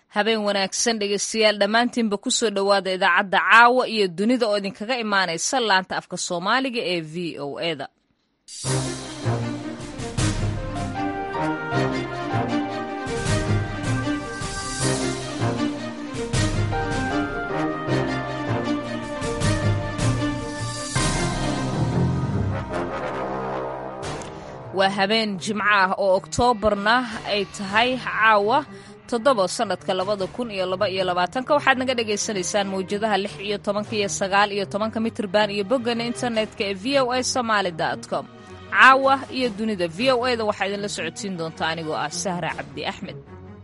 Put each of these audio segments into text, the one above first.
habeen wanaagsan dhegeystayaal dhammaantiinba kusoo dhowaada idaacadda caawa iyo dunida oo idinkaga imaanaysa laanta afka soomaaliga ee v o eda waa habeen jimco ah oo oktoobarna ay tahay caawa toddoba sannadka labada kun iyo laba iyo labaatanka waxaad naga dhagaysanaysaan mawjadaha lix iyo tobanka iyo sagaal iyo tobanka mitirban iyo boggana internetka ee v o a somaali com caawa iyo dunida v o eda waxaa idinla socodsiin doontaa anigoo ah sahra cabdi axmed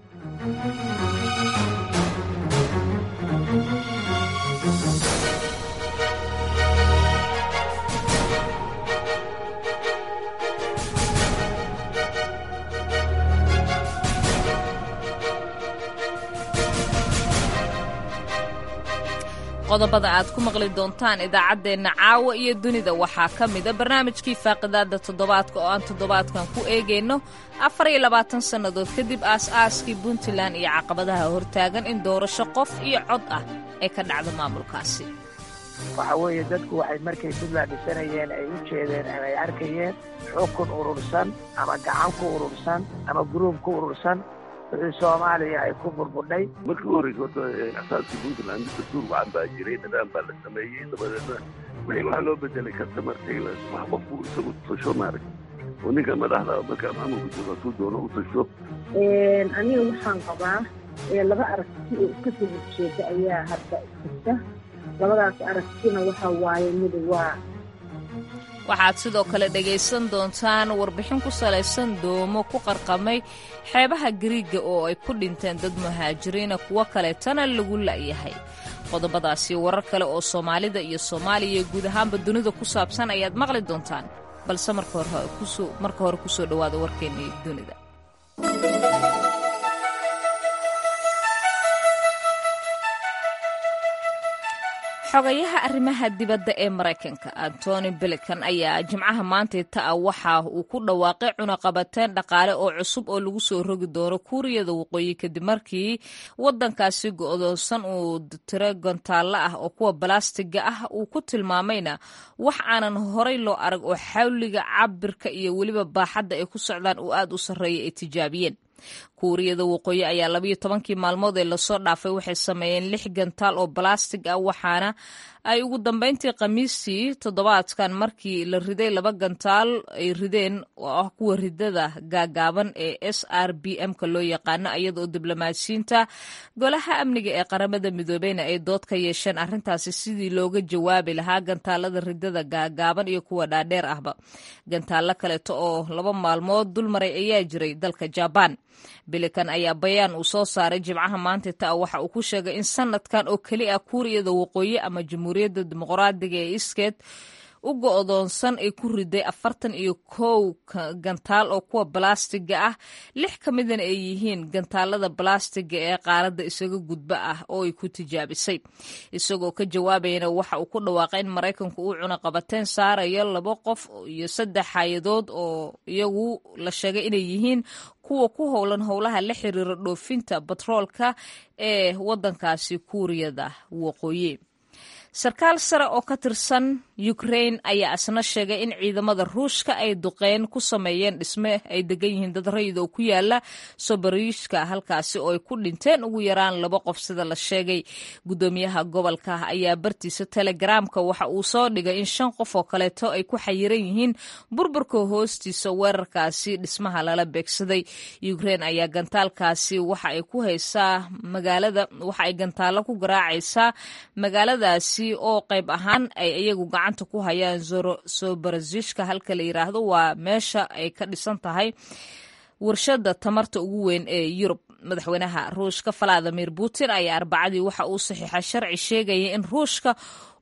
qodobada aad ku maqli doontaan idaacaddeenna caawa iyo dunida waxaa ka mida barnaamijkii faaqidaada toddobaadka oo aan toddobaadkan ku eegayno afar iyo labaatan sannadood kadib aas-aaskii puntland iyo caqabadaha hortaagan in doorasho qof iyo cod ah ay ka dhacdo maamulkaasi waxa weeye dadku waxay markay puntland dhisanayeen ay u jeedeen ama ay arkayeen xukun urursan ama gacan ku urursan ama guruub ku urursan wixii soomaaliya ay ku burbudhay markii u horreysa horta asaaskii puntland dastuur wacan baa jiray nidaam baa la sameeyey dabadeedna wixii waxaa loo bedelay kastamarkii wax qofku isagu tasho maarag oo ninka madaxda markaa maamulka jooga hadduu doono u tasho aniga waxaan qabaa laba aragti oo iska soo horjeeda ayaa hadda jirta labadaas aragtina waxa waaye mid waa waxaad sidoo kale dhegaysan doontaan warbixin ku salaysan doomo ku qarqamay xeebaha gariiga oo ay ku dhinteen dad muhaajiriina kuwo kaleetana lagu la'yahay qodobadaasi warar kale oo soomaalida iyo soomaaliya iyo guud ahaanba dunida ku saabsan ayaad maqli doontaan balse marka hore kusoo dhowaada warkeennii dunida xogayaha arrimaha dibadda ee maraykanka antony bilikan ayaa jimcaha maantayta ah waxa uu ku dhawaaqay cunaqabateen dhaqaale oo cusub oo lagu soo rogi doono kuuriyada waqooyi kadib markii waddankaasi go'doonsan uu tiro gontaalla ah oo kuwa balastiga ah uu ku tilmaamayna wax aanan horay loo arag oo xawliga cabirka iyo weliba baaxadda ay ku socdaan uu aad u sarreeya ay tijaabiyeen kuuriyada waqooyi ayaa labayo tobankii maalmood ee lasoo dhaafay waxay sameeyeen lix gantaal oo balastig ah waxaana ay ugu dambeyntii khamiistii toddobaadkan markii la riday laba gantaal ay rideen oo ah kuwa ridada gaagaaban ee s r b m-ka loo yaqaano iyadaoo diblomaasiyiinta golaha amniga ee qaramada midoobeyna ay dood ka yeesheen arrintaasi sidii looga jawaabi lahaa gantaalada ridada gaagaaban iyo kuwa dhaadheer ahba gantaallo kaleeto oo laba maalmood dulmaray ayaa jiray dalka jabaan bilikan ayaa bayaan uu soo saaray jimcaha maanta taa waxa uu ku sheegay in sanadkan oo keli ah kuuriyada waqooyi ama jamhuuriyadda dimuqraadiga ee iskeed u go'doonsan ay ku riday afartan iyo kow gantaal oo kuwa balastiga ah lix ka midana ay yihiin gantaalada balastiga ee qaaradda isaga gudba ah oo ay ku tijaabisay isagoo ka jawaabayana waxa uu ku dhawaaqay in maraykanku uu cunaqabateen saarayo laba qof iyo saddex hay-adood oo iyagu la sheegay inay yihiin kuwa ku howlan howlaha la xiriira dhoofinta batroolka ee waddankaasi kuuriyada waqooyi sarkaal sare oo ka tirsan ukrain ayaa isna sheegay in ciidamada ruushka ay duqeyn ku sameeyeen dhisme ay degan yihiin dad rayid oo ku yaala soboriishka halkaasi oo ay ku dhinteen ugu yaraan laba qof sida la sheegay guddoomiyaha gobolka ayaa bartiisa telegaraamka waxa uu soo dhigay in shan qof oo kaleeto ay ku xayiran yihiin burburka hoostiisa weerarkaasi dhismaha lala beegsaday ukrain ayaa gantaalkaasi waxa ay ku haysaa magaalada waxa ay gantaallo ku garaacaysaa magaaladaasi oo qayb ahaan ay iyagu gacanta ku hayaan soborozishka halka la yiraahdo waa meesha ay ka dhisan tahay warshada tamarta ugu weyn ee yurub madaxweynaha ruushka valadimir putin ayaa arbacadii waxa uu saxiixay sharci sheegaya in ruushka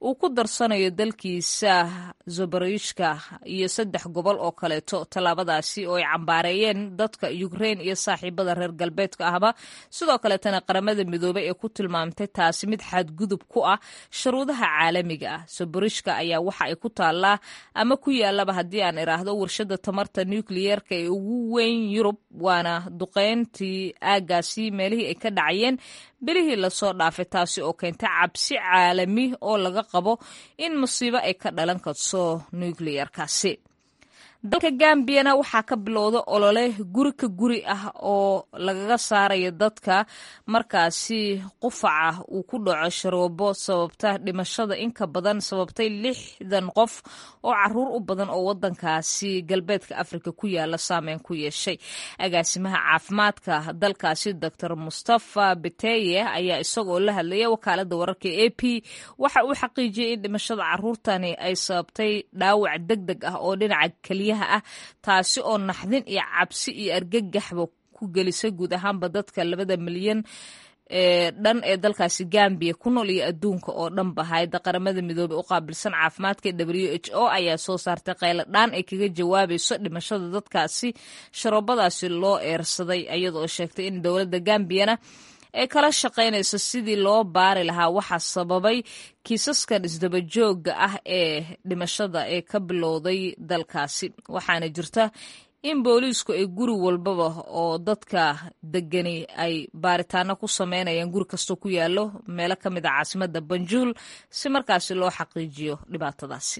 uu ku darsanayo dalkiisa zoborishka iyo saddex gobol oo kaleeto tallaabadaasi oo ay cambaareeyeen dadka ukrain iyo saaxiibada reer galbeedka ahba sidoo kaleetana qaramada midoobey ee ku tilmaamtay taasi mid xadgudub ku ah shuruudaha caalamiga ah zoborishka ayaa waxa ay ku taallaa ama ku yaalaba haddii aan iraahdo warshada tamarta nucleyeerka ee ugu weyn yurub waana duqeyntii aagaasi meelihii ay ka dhacayeen bilihii lasoo dhaafay taasi oo keentay cabsi caalami oo laga qabo in musiibo ay ka dhalan karto nucleyerkaasi dalka gambiyana waxaa ka bilowda olole guri ka guri ah oo lagaga saarayo dadka markaasi qufaca uu ku dhaco sharoobo sababta dhimashada inka badan sababtay lixdan qof oo caruur u badan oo wadankaasi galbeedka afrika ku yaala saameyn ku yeeshay agaasimaha caafimaadka dalkaasi doctor mustafa beteye ayaa isagoo la hadlaya wakaalada wararka a p waxa uu xaqiijiyey in dhimashada caruurtani ay sababtay dhaawac deg deg ah oo dhinaca keliyaha ah taasi oo naxdin iyo cabsi iyo argagaxba ku gelisay guud ahaanba dadka labada milyan ee dhan ee dalkaasi gambiya ku nool iyo adduunka oo dhanba hayadda qaramada midoobey u qaabilsan caafimaadka w h o ayaa soo saartay qaylo dhaan ay kaga jawaabayso dhimashada dadkaasi sharoobadaasi loo eersaday iyadoo sheegtay in dowladda gambiyana ay kala shaqaynayso sidii loo baari lahaa waxaa sababay kiisaskan isdabajooga ah ee dhimashada ee ka bilowday dalkaasi waxaana jirta in booliisku ay guri walbaba oo dadka degani ay baaritaano ku sameynayaan guri kastoo ku yaalo meelo ka mid a caasimada banjuul si markaasi loo xaqiijiyo dhibaatadaasi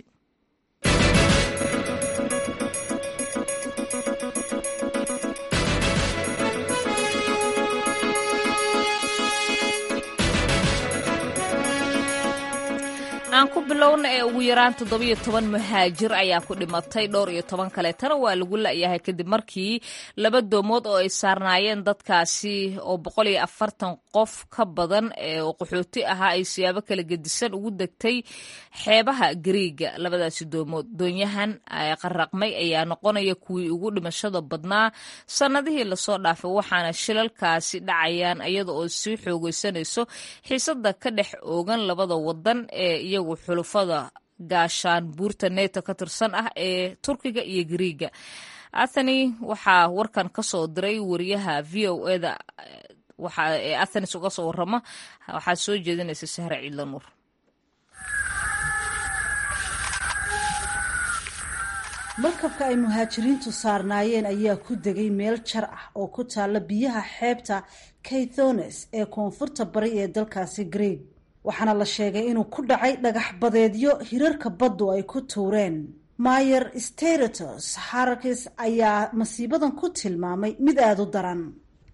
aan ku bilowna ee ugu yaraan toddobiyo toban muhaajir ayaa ku dhimatay dhowr iyo toban kaleetana waa lagu la'yahay kadib markii laba doomood oo ay saarnaayeen dadkaasi oo boqol iyo afartan qof ka badan ee qaxooti ahaa ay siyaabo kala gedisan ugu degtay xeebaha gariiga labadaasi doomood doonyahan qaraqmay ayaa noqonaya kuwii ugu dhimashada badnaa sannadihii lasoo dhaafay waxaana shilalkaasi dhacayaan iyada oo sii xoogeysanayso xiisada ka dhex oogan labada wadan ee iyagu xulufada gaashaan buurta neto ka tirsan ah ee turkiga iyo gariiga athani waxaa warkan ka soo diray wariyaha v o eda ee athenis uga soo warama waxaa soo jeedinaysa sahre ciidla nuur markabka ay muhaajiriintu saarnaayeen ayaa ku degay meel jar ah oo ku taalla biyaha xeebta kaythones ee koonfurta bari ee dalkaasi greeg waxaana la sheegay inuu ku dhacay dhagax badeedyo hirarka baddu ay ku tuureen mayer steratos harakis ayaa masiibadan ku tilmaamay mid aada u daran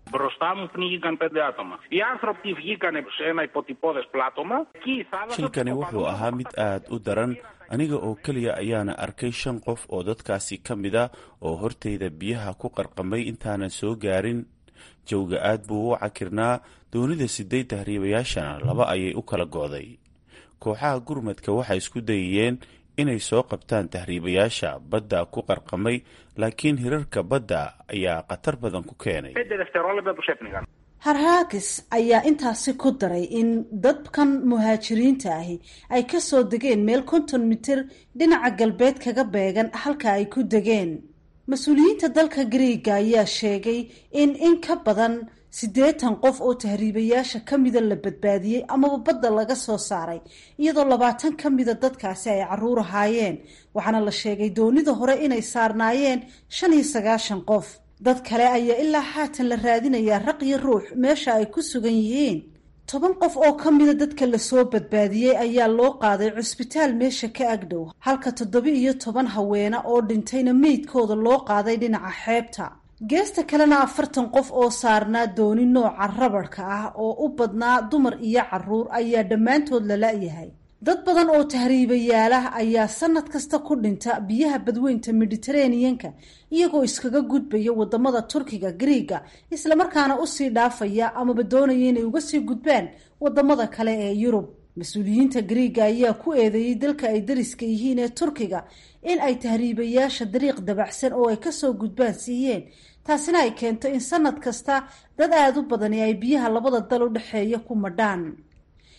shilkani wuxuu ahaa mid aad u daran aniga oo keliya ayaana arkay shan qof oo dadkaasi ka mid a oo hortayda biyaha ku qarqamay intaanan soo gaarin jawga aad buu u cakirnaa doonida siday tahriibayaashana laba ayay u kala go'day kooxaha gurmadka waxay isku dayayeen inay soo qabtaan tahriibayaasha badda ku qarqamay laakiin hirarka badda ayaa khatar badan ku keenay harhaakis ayaa intaasi ku daray in dadkan muhaajiriinta ahi ay ka soo degeen meel konton mitir dhinaca galbeed kaga beegan halka ay ku degeen mas-uuliyiinta dalka gariiga ayaa sheegay in in ka badan siddeetan qof oo tahriibayaasha ka mida la badbaadiyey amaba badda laga soo saaray iyadoo labaatan ka mida dadkaasi ay caruur ahaayeen waxaana la sheegay doonida hore inay saarnaayeen shan iyo sagaashan qof dad kale ayaa ilaa haatan la raadinayaa raq iyo ruux meesha ay ku sugan yihiin toban qof oo ka mida dadka lasoo badbaadiyey ayaa loo qaaday cusbitaal meesha ka agdhow halka toddoba iyo toban haweena oo dhintayna meydkooda loo qaaday dhinaca xeebta geesta kalena afartan qof oo saarnaa dooni nooca rabadhka ah oo u badnaa dumar iyo caruur ayaa dhammaantood la la-yahay dad badan oo tahriibayaalah ayaa sanad kasta ku dhinta biyaha badweynta mediteraneanka iyagoo iskaga gudbaya wadamada turkiga griiga islamarkaana usii dhaafaya amaba doonaya inay uga sii gudbaan wadamada kale ee yurub mas-uuliyiinta griiga ayaa ku eedeeyey dalka ay dariska yihiin ee turkiga in ay tahriibayaasha dariiq dabacsan oo ay kasoo gudbaan siiyeen taasina ay keento in sanad kasta dad aada u badani ay biyaha labada dal u dhexeeya ku madhaan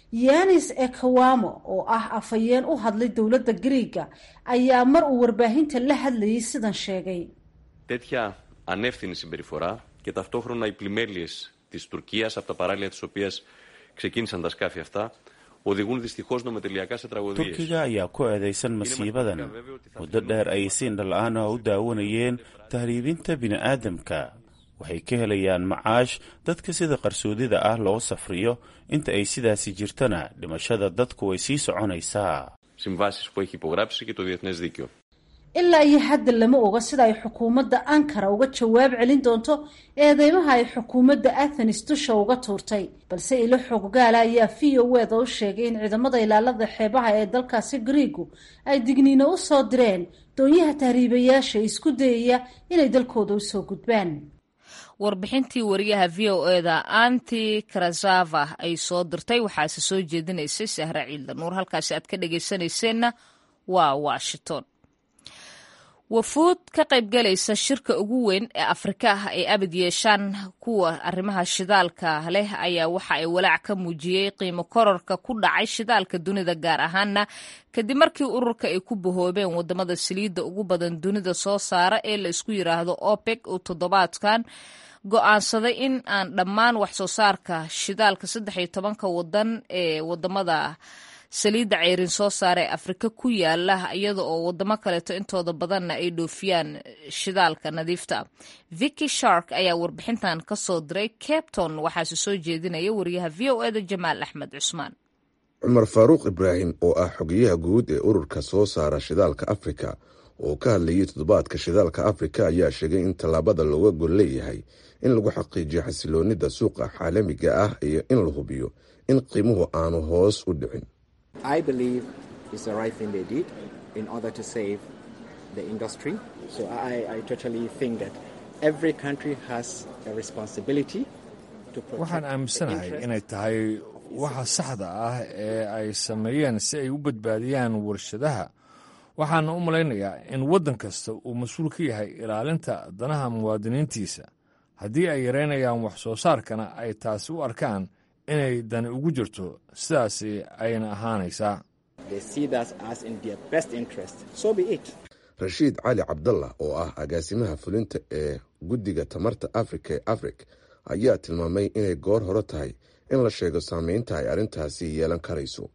yanis ekawamo oo ah afhayeen u hadlay dowladda griiga ayaa mar uu warbaahinta la hadlayay sidan sheegay τέτοια ανεύθυνη συμπεριφορά και ταυτόχρονα οι πλημέλειες της Τουρκίας από τα παράλια της οποίας ξεκίνησαν τα σκάφη αυτά οδηγούν δυστυχώς νομοτελειακά σε τραγωδίες. turkiga ayaa ku eedaysan masiibadan muddo dheer ayay si indhala-aana u daawanayeen tahriibinta bini'aadamka waxay ka helayaan macaash dadka sida qarsoodida ah loo safriyo inta ay sidaasi jirtana dhimashada dadku way sii soconaysaa Συμβάσεις που έχει υπογράψει και το Διεθνές Δίκαιο. ilaa iyo hadda lama oga sida ay xukuumadda ankara uga jawaab celin doonto eedeymaha ay xukuumadda athenis dusha uga tuurtay balse ilo xoggaala ayaa v o eda u sheegay in ciidamada ilaalada xeebaha ee dalkaasi griigu ay digniino u soo direen doonyaha tahriibayaasha isku dayaya inay dalkooda usoo gudbaan warbixintii wariyaha v o eda anti karazava ay soo dirtay waxaase soo jeedinaysay sahre ciidla nuur halkaasi aad ka dhagaysanayseena waa washington wafuud ka qaybgalaysa shirka ugu weyn ee afrika ah ay abid yeeshaan kuwa arrimaha shidaalka leh ayaa waxa ay walaac ka muujiyey qiimo kororka ku dhacay shidaalka dunida gaar ahaana kadib markii ururka ay ku bahoobeen wadamada saliidda ugu badan dunida soo saara ee la isku yiraahdo opec uu toddobaadkan go-aansaday in aan dhammaan wax soo saarka shidaalka saddex iyo tobanka wadan ee wadamada saliidda ceyrin soo saara ee afrika ku yaala iyada oo wadamo kaleeto intooda badanna ay dhoofiyaan shidaalka nadiifta vicky shark ayaa warbixintan ka soo diray capton waxaase soo jeedinaya wariyaha v o eda jamaal axmed cusmaan cumar faaruuq ibraahim oo ah xogeyaha guud ee ururka soo saara shidaalka afrika oo ka hadlayay toddobaadka shidaalka afrika ayaa sheegay in tallaabada looga gol leeyahay in lagu xaqiijiyo xasiloonida suuqa caalamiga ah iyo in la hubiyo in qiimuhu aanu hoos u dhicin I believe it's the right thing they did in order to save the industry. So I, I totally think that every country has a responsibility to protect waxaan aaminsanahay inay tahay waxa saxda ah ee ay sameeyeen si ay u badbaadiyaan warshadaha waxaana u malaynayaa in waddan kasta uu mas-uul ka yahay ilaalinta danaha muwaadiniintiisa haddii ay yareynayaan wax soo saarkana ay taasi u arkaan inay dani ugu jirto sidaasi ayna ahaanaysaa rashiid cali cabdallah oo ah agaasimaha fulinta ee guddiga tamarta afrika ee afrik ayaa tilmaamay inay goor hore tahay in la sheego saameynta ay arrintaasi yeelan karayso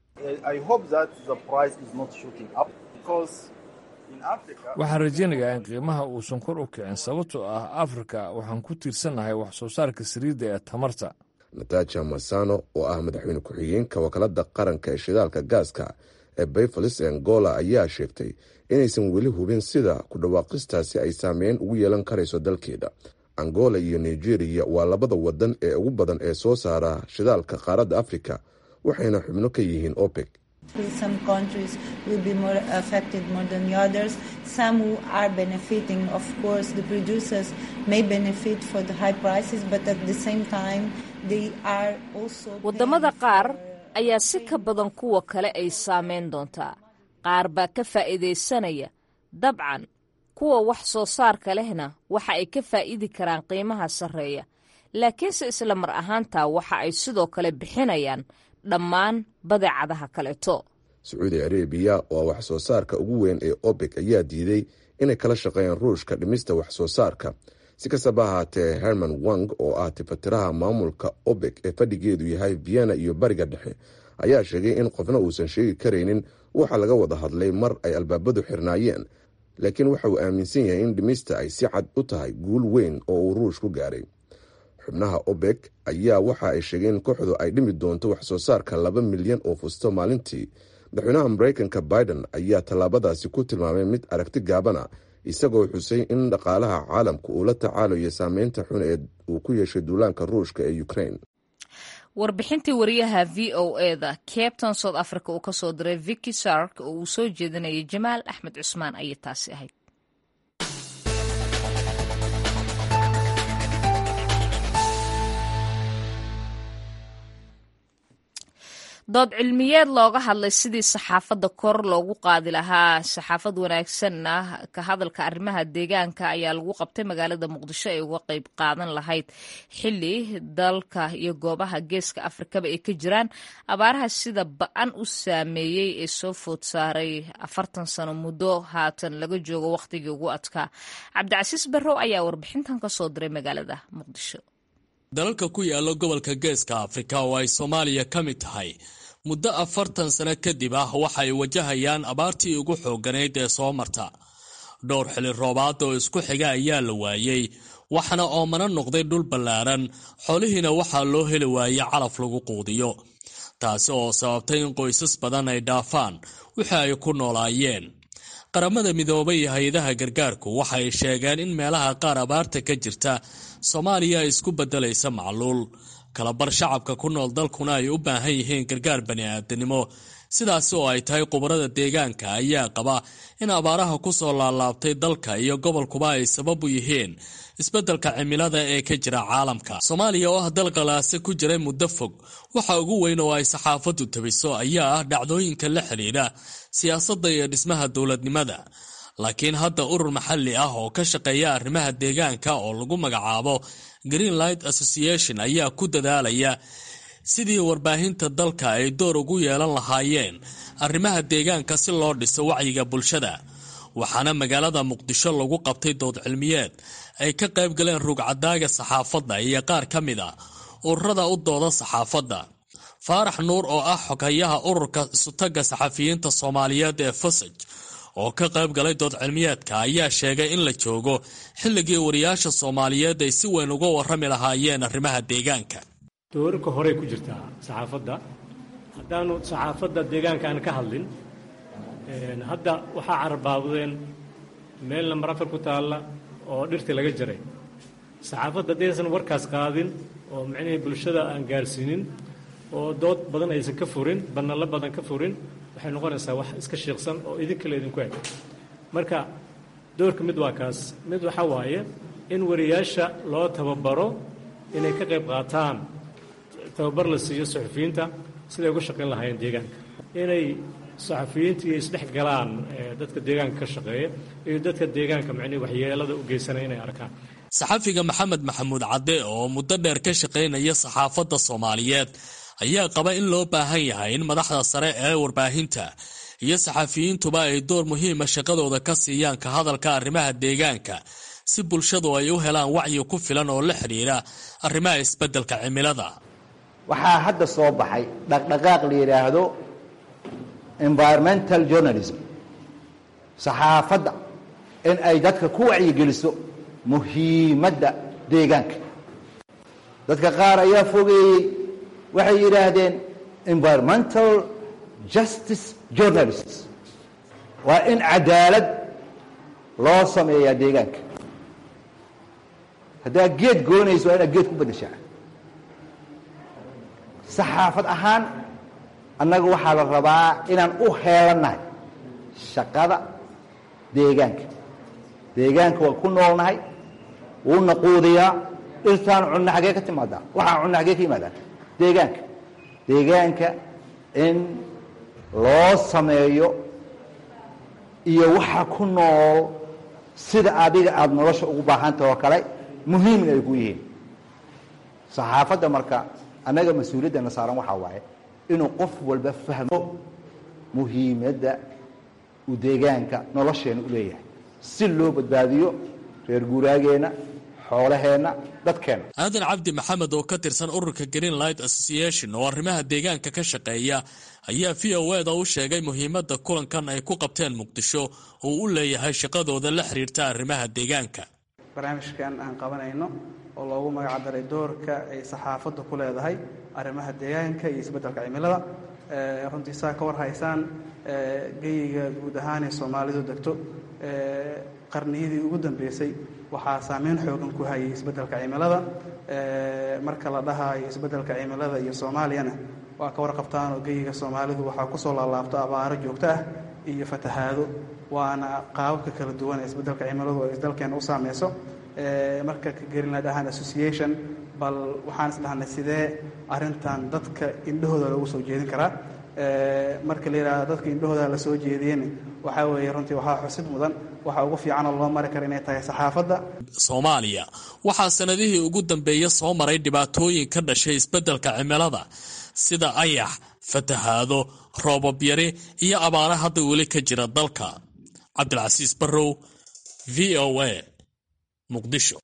waxaan rajaynayaa in qiimaha uusan kor u kicin sababtoo ah afrika waxaan ku tiirsannahay wax soo saarka saliidda ee tamarta nataja masano oo ah madaxweyne ku-xigeenka wakaalada qaranka ee shidaalka gaaska ee bayfalis angola ayaa sheegtay inaysan weli hubin sida ku dhawaaqistaasi ay saameyn ugu yeelan karayso dalkeeda angola iyo nigeriya waa labada wadan ee ugu badan ee soo saara shidaalka qaaradda afrika waxayna xubno ka yihiin opec Some countries will be more affected more than the others. Some who are benefiting, of course, the producers may benefit for the high prices, but at the same time, they are also. waddamada qaar ayaa si ka badan kuwa kale ay saameyn doontaa qaar baa ka faa'iidaysanaya dabcan kuwa wax soo saarka lehna waxa ay ka faa'idi karaan qiimaha sarreeya laakiinse isla mar ahaantaa waxa ay sidoo kale bixinayaan dhammaan badeecadaha kaleeto sacuudi arabiya oo wax soo saarka ugu weyn ee opec ayaa diiday inay kala shaqeeyaan ruushka dhimista wax soo saarka si kastaba ahaatee herman wang oo ah tifatiraha maamulka opec ee fadhigeedu yahay vienna iyo bariga dhexe ayaa sheegay in qofna uusan sheegi karaynin waxa laga wada hadlay mar ay albaabadu xirnaayeen laakiin waxa uu aaminsan yahay in dhimista ay si cad u tahay guul weyn oo uu ruush ku gaaray xubnaha obek ayaa waxa ay sheegeen in kooxdu ay dhimi doonto wax soo saarka laba milyan oo fusto maalintii madaxweynaha mareykanka biden ayaa tallaabadaasi ku tilmaamay mid aragti gaabana isagoo xusay in dhaqaalaha caalamka uu la tacaalayo saameynta xun ee uu ku yeeshay duulaanka ruushka ee ukraine warbixintii wariyaha v o eda capton south africa uu kasoo diray vicky sark oo uu soo jeedinayay jamaal axmed cusmaan ayay taasi ahayd dood cilmiyeed looga hadlay sidii saxaafadda kor loogu qaadi lahaa saxaafad wanaagsanna ka hadalka arrimaha deegaanka ayaa lagu qabtay magaalada muqdisho ay uga qayb qaadan lahayd xili dalka iyo goobaha geeska afrikaba ay ka jiraan abaaraha sida ba-an u saameeyey ee soo food saaray afartan sano muddo haatan laga joogo wakhtigii ugu adkaa cabdicasiis barrow ayaa warbixintan ka soo diray magaalada muqdisho dalalka ku yaala gobolka geeska afrika oo ay soomaaliya ka mid tahay muddo afartan sano kadib ah waxay wajahayaan abaartii ugu xooganayd ee soo marta dhowr xili roobaad oo isku xiga ayaa la waayey waxaana oomana noqday dhul ballaaran xoolihiina waxaa loo heli waayey calaf lagu quudiyo taasi oo sababtay in qoysas badan ay dhaafaan wixii ay ku noolaayeen qaramada midoobay iyo hay-adaha gargaarku waxay sheegeen in meelaha qaar abaarta ka jirta soomaaliya ay isku beddelaysa macluul kalabar shacabka ku nool dalkuna ay u baahan yihiin gargaar bani-aadanimo sidaasi oo ay tahay khubarada deegaanka ayaa qaba in abaaraha ku soo laalaabtay dalka iyo gobolkuba ay sabab u yihiin isbeddelka cimilada ee ka jira caalamka soomaaliya oo ah dal qalaase ku jiray muddo fog waxa ugu weyn oo ay saxaafaddu tabiso ayaa ah dhacdooyinka la xidhiidha siyaasadda iyo dhismaha dowladnimada laakiin hadda urur maxalli ah oo ka shaqeeya arrimaha deegaanka oo lagu magacaabo greenlight association ayaa ku dadaalaya sidii warbaahinta dalka ay door ugu yeelan lahaayeen arrimaha deegaanka si loo dhiso wacyiga bulshada waxaana magaalada muqdisho lagu qabtay dood cilmiyeed ay ka qayb galeen rugcadaaga saxaafadda iyo qaar ka mid a ururada u dooda saxaafadda faarax nuur oo ah xoghayaha ururka isutaga saxafiyiinta soomaaliyeed ee fusaj oo ka qayb galay dood cilmiyeedka ayaa sheegay in la joogo xilligii wariyaasha soomaaliyeed ay si weyn uga warrami lahaayeen arrimaha deegaanka doorarka horey ku jirtaa saxaafadda haddaanu saxaafadda deegaanka aan ka hadlin hadda waxaa carbaabdeen meel nambar afar ku taalla oo dhirtii laga jaray saxaafadda haddaysan warkaas qaadin oo micnihii bulshada aan gaarsiinin oo dood badan aysan ka furin banallo badan ka furin waxay noqonaysaa wax iska shiiqsan oo idinkale idinku eg marka doorka mid waa kaas mid waxaa waaye in wariyaasha loo tababaro inay ka qayb qaataan tababar la siiyo saxufiyiinta siday uga shaqayn lahaayeen deegaanka inay saxafiyiinta iyo isdhex galaan dadka deegaanka ka shaqeeya iyo dadka deegaanka macnihi waxyeelada u geysanaya inay arkaan saxafiga maxamed maxamuud cadde oo muddo dheer ka shaqaynaya saxaafadda soomaaliyeed ayaa qaba in loo baahan yahay in madaxda sare ee warbaahinta iyo saxafiyiintuba ay door muhiima shaqadooda ka siiyaan ka hadalka arrimaha deegaanka si bulshadu ay u helaan wacyi ku filan oo la xidhiira arrimaha isbeddelka cimilada waxaa hadda soo baxay dhaqdhaqaaq la yidhaahdo environmental journalism saxaafadda in ay dadka ku wacyigeliso muhiimadda deegaanka dadka qaar ayaa fogeeyey waxay yidhaahdeen environmental justice journalists waa in cadaalad loo sameeyaa deegaanka haddaad geed goonayso waa inaad geed ku beddeshaa saxaafad ahaan annaga waxaa la rabaa inaan u heelannahay shaqada deegaanka deegaanka waa ku noolnahay wuuna quudiyaa dhirtaan cunno xagee ka timaadaa waxaan cunno xagee ka yimaadaa deegaanka deegaanka in loo sameeyo iyo waxa ku nool sida adiga aada nolosha ugu baahantah oo kale muhiimin ay ku yihiin saxaafadda marka annaga mas-uuliyaddana saaran waxaa waaye inuu qof walba fahmo muhiimadda uu deegaanka nolosheena u leeyahay si loo badbaadiyo reer guuraageenna xoolaheenna dadkeenna aadan cabdi maxamed oo ka tirsan ururka greenlight association oo arrimaha deegaanka ka shaqeeya ayaa v o eda u sheegay muhiimadda kulankan ay ku qabteen muqdisho oo u leeyahay shaqadooda la xiriirta arrimaha deegaanka barnaamijkan aan qabanayno oo loogu magac daray doorka ay saxaafaddu ku leedahay arrimaha deegaanka iyo isbeddelka cimilada runtii saa ka war haysaan geyiga guud ahaan ee soomaalidu degto qarniyadii ugu dambeysay waxaa saameyn xoogan ku hayay isbeddelka cimilada marka la dhahayo isbeddelka cimilada iyo soomaaliyana waa ka warqabtaan oo geyiga soomaalidu waxaa kusoo laalaabto abaaro joogto ah iyo fatahaado waana qaababka kala duwan ee isbeddelka cimiladu ay dalkeena u saameyso marka ka greenland ahaan association bal waxaan is dhahnay sidee arrintan dadka indhahooda loogu soo jeedin karaa marka la yidhahdo dadka indhahooda la soo jeediyeen waxaa weeye runtii waxaa xusid mudan waxa ugu fiicanoo loo mari kara inay tahay saxaafadda soomaaliya waxaa sanadihii ugu dambeeya soo maray dhibaatooyin ka dhashay isbeddelka cimilada sida ayax fatahaado roobab yari iyo abaara hadda weli ka jira dalka cabdilcasiis barrow v o a muqdisho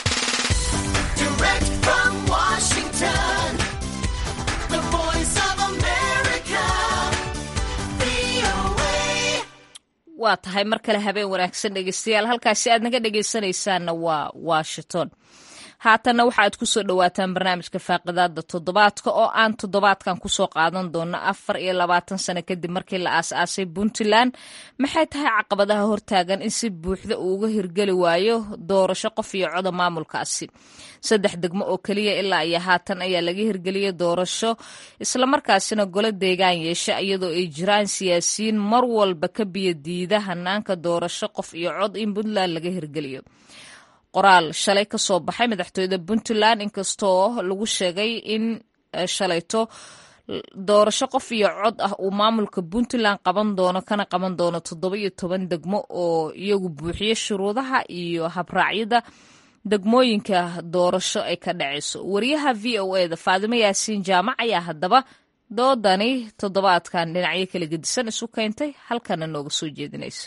waa tahay mar kale habeen wanaagsan dhegeystayaal halkaasi aad naga dhegeysanaysaanna waa washington haatanna waxa aad kusoo dhawaataan barnaamijka faaqidaada toddobaadka oo aan toddobaadkan kusoo qaadan doono afar iyo labaatan sano kadib markii la aas-aasay puntland maxay tahay caqabadaha hortaagan in si buuxda uu uga hirgeli waayo doorasho qof iyo coda maamulkaasi saddex degmo oo keliya ilaa iyo haatan ayaa laga hirgeliyay doorasho islamarkaasina golo deegaan yeesha iyadoo ay jiraan siyaasiyiin mar walba ka biyodiida hanaanka doorasho qof iyo cod in puntland laga hirgeliyo qoraal shalay ka soo baxay madaxtooyada puntland inkastoo lagu sheegay in shalayto doorasho qof iyo cod ah uu maamulka puntland qaban doono kana qaban doono toddoba iyo toban degmo oo iyagu buuxiya shuruudaha iyo habraacyada degmooyinka doorasho ay ka dhacayso wariyaha v o e da faadimo yaasiin jaamac ayaa haddaba doodani toddobaadkan dhinacyo kala gedisan isu keentay halkana nooga soo jeedinayso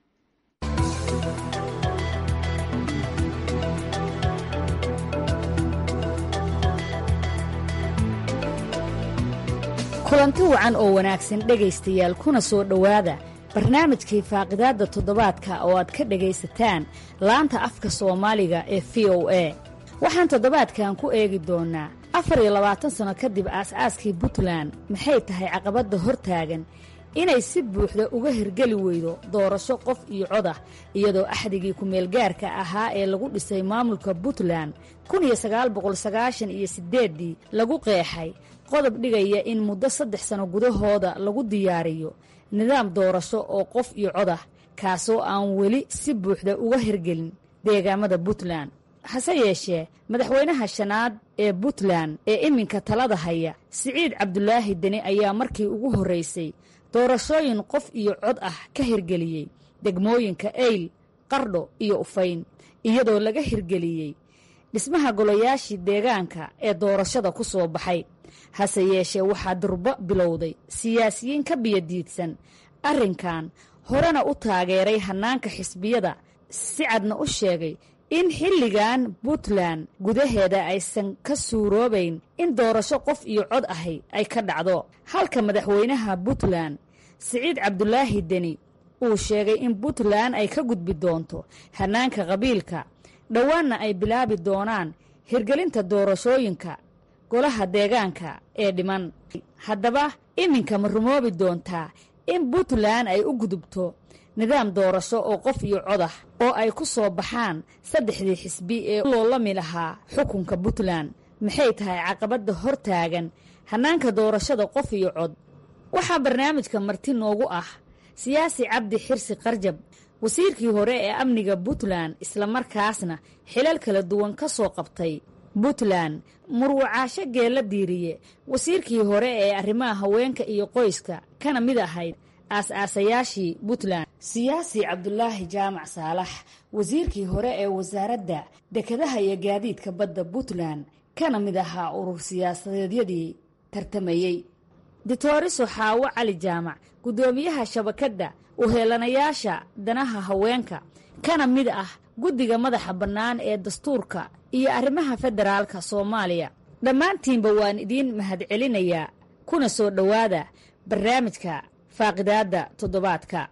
kulanti wacan oo wanaagsan dhegaystayaal kuna soo dhowaada barnaamijkii faaqidaadda toddobaadka oo aad ka dhegaysataan laanta afka soomaaliga ee v o a waxaan toddobaadkan ku eegi doonnaa afar iyo labaatan sanno kadib aas-aaskii puntland maxay tahay caqabadda hortaagan inay si buuxda uga hirgeli weydo doorasho qof iyo cod ah iyadoo axdigii ku-meelgaarka ahaa ee lagu dhisay maamulka puntland kun iyo sagaal boqol sagaashan iyo siddeeddii lagu qeexay qodob dhigaya in muddo saddex sano gudahooda lagu diyaariyo nidaam doorasho oo qof iyo cod ah kaasoo aan weli si buuxda uga hirgelin deegaamada puntland hase yeeshee madaxweynaha shanaad ee puntland ee iminka talada haya siciid cabdulaahi deni ayaa markii ugu horraysay doorashooyin qof iyo cod ah ka hirgeliyey degmooyinka eyl qardho iyo ufayn iyadoo laga hirgeliyey dhismaha golayaashii deegaanka ee doorashada ku soo baxay hase yeeshee waxaa durbo bilowday siyaasiyiin ka biyadiidsan arrinkan horena u taageeray hannaanka xisbiyada si cadna u sheegay in xilligan puntland gudaheeda aysan ka suuroobayn in doorasho qof iyo cod ahi ay ka dhacdo halka madaxweynaha puntland siciid cabdulaahi deni uu sheegay in puntland ay ka gudbi doonto hannaanka qabiilka dhowaanna ay bilaabi doonaan hirgelinta doorashooyinka golaha deegaanka ee dhiman haddaba iminka ma rumoobi doontaa in puntland ay u gudubto nidaam doorasho oo qof iyo codah oo ay ku soo baxaan saddexdii xisbi ee loolami lahaa xukunka puntland maxay tahay caqabadda hor taagan hannaanka doorashada qof iyo cod waxaa barnaamijka marti noogu ah siyaasi cabdi xirsi qarjab wasiirkii hore ee amniga puntland islamarkaasna xilal kala duwan ka soo qabtay puntland murwacaasho geella diiriye wasiirkii hore ee arrimaha haweenka iyo qoyska kana mid ahayd aas-aasayaashii puntland siyaasi cabdulaahi jaamac saalax wasiirkii hore ee wasaaradda dekedaha iyo gaadiidka badda puntland kana mid ahaa urur siyaasadeedyadii tartamayey ditoriso xaawo cali jaamac guddoomiyaha shabakadda uheelanayaasha danaha haweenka kana mid ah guddiga madaxa bannaan ee dastuurka iyo arrimaha federaalka soomaaliya dhammaantiinba waan idiin mahadcelinayaa kuna soo dhowaada barnaamijka faaqidaadda toddobaadka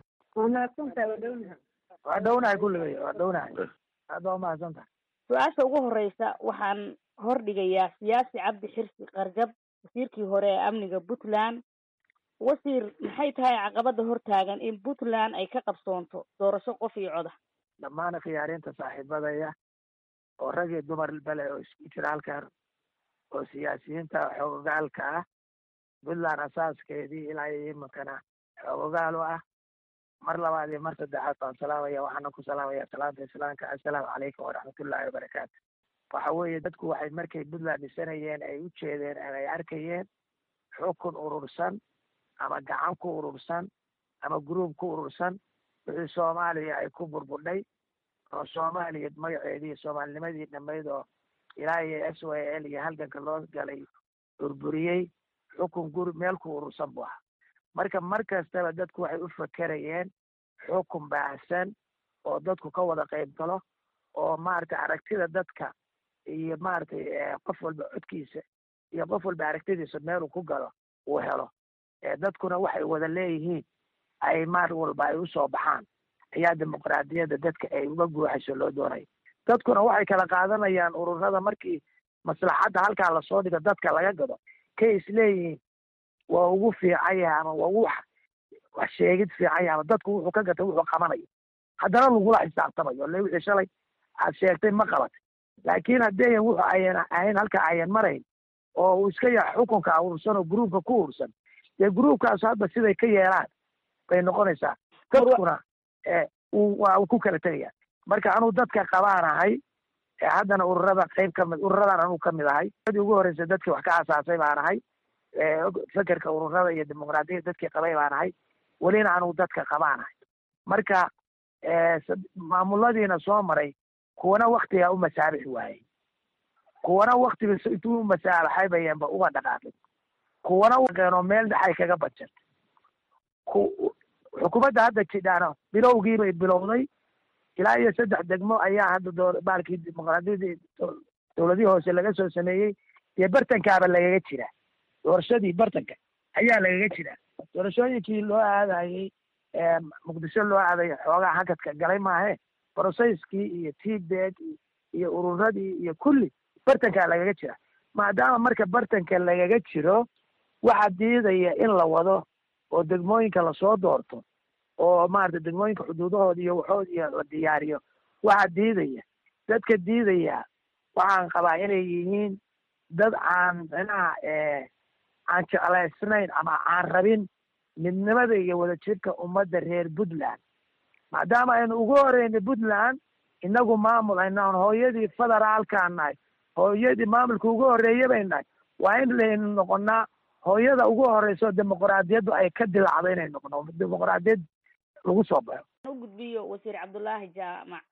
waa dhownahay kulligay waa dhownahay aad baa umahadsantahay su-aasha ugu horeysa waxaan hordhigayaa siyaasi cabdi xirsi qarjab wasiirkii hore ee amniga puntland wasiir maxay tahay caqabada hortaagan in puntland ay ka qabsoonto doorasho qof iyo coda dhammaan khiyaariinta saaxiibadaya oo rag iyo dumar bale oo isku jira halkan oo siyaasiyiinta xoogogaalka ah puntland asaaskeedii ilaa iyo iminkana xoogogaal u ah mar labaad iyo mar saddexaad baan salaamaya waxaana ku salaamaya salaanta islaamka assalaamu calaykum waraxmatullaahi wabarakaatu waxa weeye dadku waxay markay puntland dhisanayeen ay u jeedeen ama ay arkayeen xukun urursan ama gacan ku urursan ama gruub ku urursan wixii soomaaliya ay ku burbudhay oo soomaaliya magaceedii soomaalinimadii dhammayd oo ilaa iyo s y l iyo halganka loo galay burburiyey xukun guri meel ku urursan buu ahaa marka mar kastaba dadku waxay u fakerayeen xukun baahsan oo dadku ka wada qayb galo oo maaragtay aragtida dadka iyo maaragtay qof walba codkiisa iyo qof walba aragtidiisa meeluu ku galo uu helo dadkuna waxay wada leeyihiin ay maar walba ay usoo baxaan ayaa dimuqraadiyadda dadka ay uga guuxayso loo doonaya dadkuna waxay kala qaadanayaan ururada markii maslaxadda halkaa lasoo dhigo dadka laga gado kay isleeyihiin waa ugu fiican yahay ama waa ugu wax sheegid fiican yahay ama dadku wuxuu ka gatay wuxuu qabanayo haddana lagula xisaabtamayo le wixii shalay aad sheegtay ma qabatay laakiin haddii wuxu ayan ahayn halka ayan marayn oo uu iska yahay xukunka urursan oo gruubka ku urursan dee gruubkaas hadda siday ka yeelaan bay noqonaysaa dadkuna waa ku kala tegaya marka anuu dadka qabaan ahay haddana ururada qayb kamid ururadan anuu kamid ahay dadii ugu horreysay dadkii wax ka asaasay baan ahay fekerka ururada iyo dimuqraadiyadda dadkii qabay baan ahay welina anuu dadka qabaan ahay marka maamuladiina soo maray kuwana waktigaa u masaabixi waayey kuwana waktiga intuu u masaabaxay bayanba uga dhaqaaqin kuwana keenoo meel dhexay kaga bajan xukuumadda hadda jidhaano bilowgii bay bilowday ilaa iyo saddex degmo ayaa hadda doo baalkii dimuqraadiyadii dowladihii hoose laga soo sameeyey dee bartankaaba lagaga jira doorashadii bartanka ayaa lagaga jira doorashooyinkii loo aadayey muqdisho loo aadayo xoogaa hakadka galay maahe brocesskii iyo tbeg iyo ururadii iyo kulli bartankaa lagaga jira maadaama marka bartanka lagaga jiro waxaa diidaya in la wado oo degmooyinka lasoo doorto oo maarata degmooyinka xuduudahooda iyo waxood iyo la diyaariyo waxaa diidaya dadka diidaya waxaan qabaa inay yihiin dad aan micnaha aan jeclaysnayn ama aan rabin midnimada iyo wadajirka ummadda reer puntland maadaama aynu ugu horreynay puntland inagu maamul aynaan hooyadii federaalkaan nahay hooyadii maamulka ugu horreeya bay nahay waa in laynu noqonaa hooyada ugu horeyso dimuqraadiyaddu ay ka dilacdo inay noqono dimuqraadiyad lagu soo baxo u gudbiyo wasiir cabdullaahi jaamac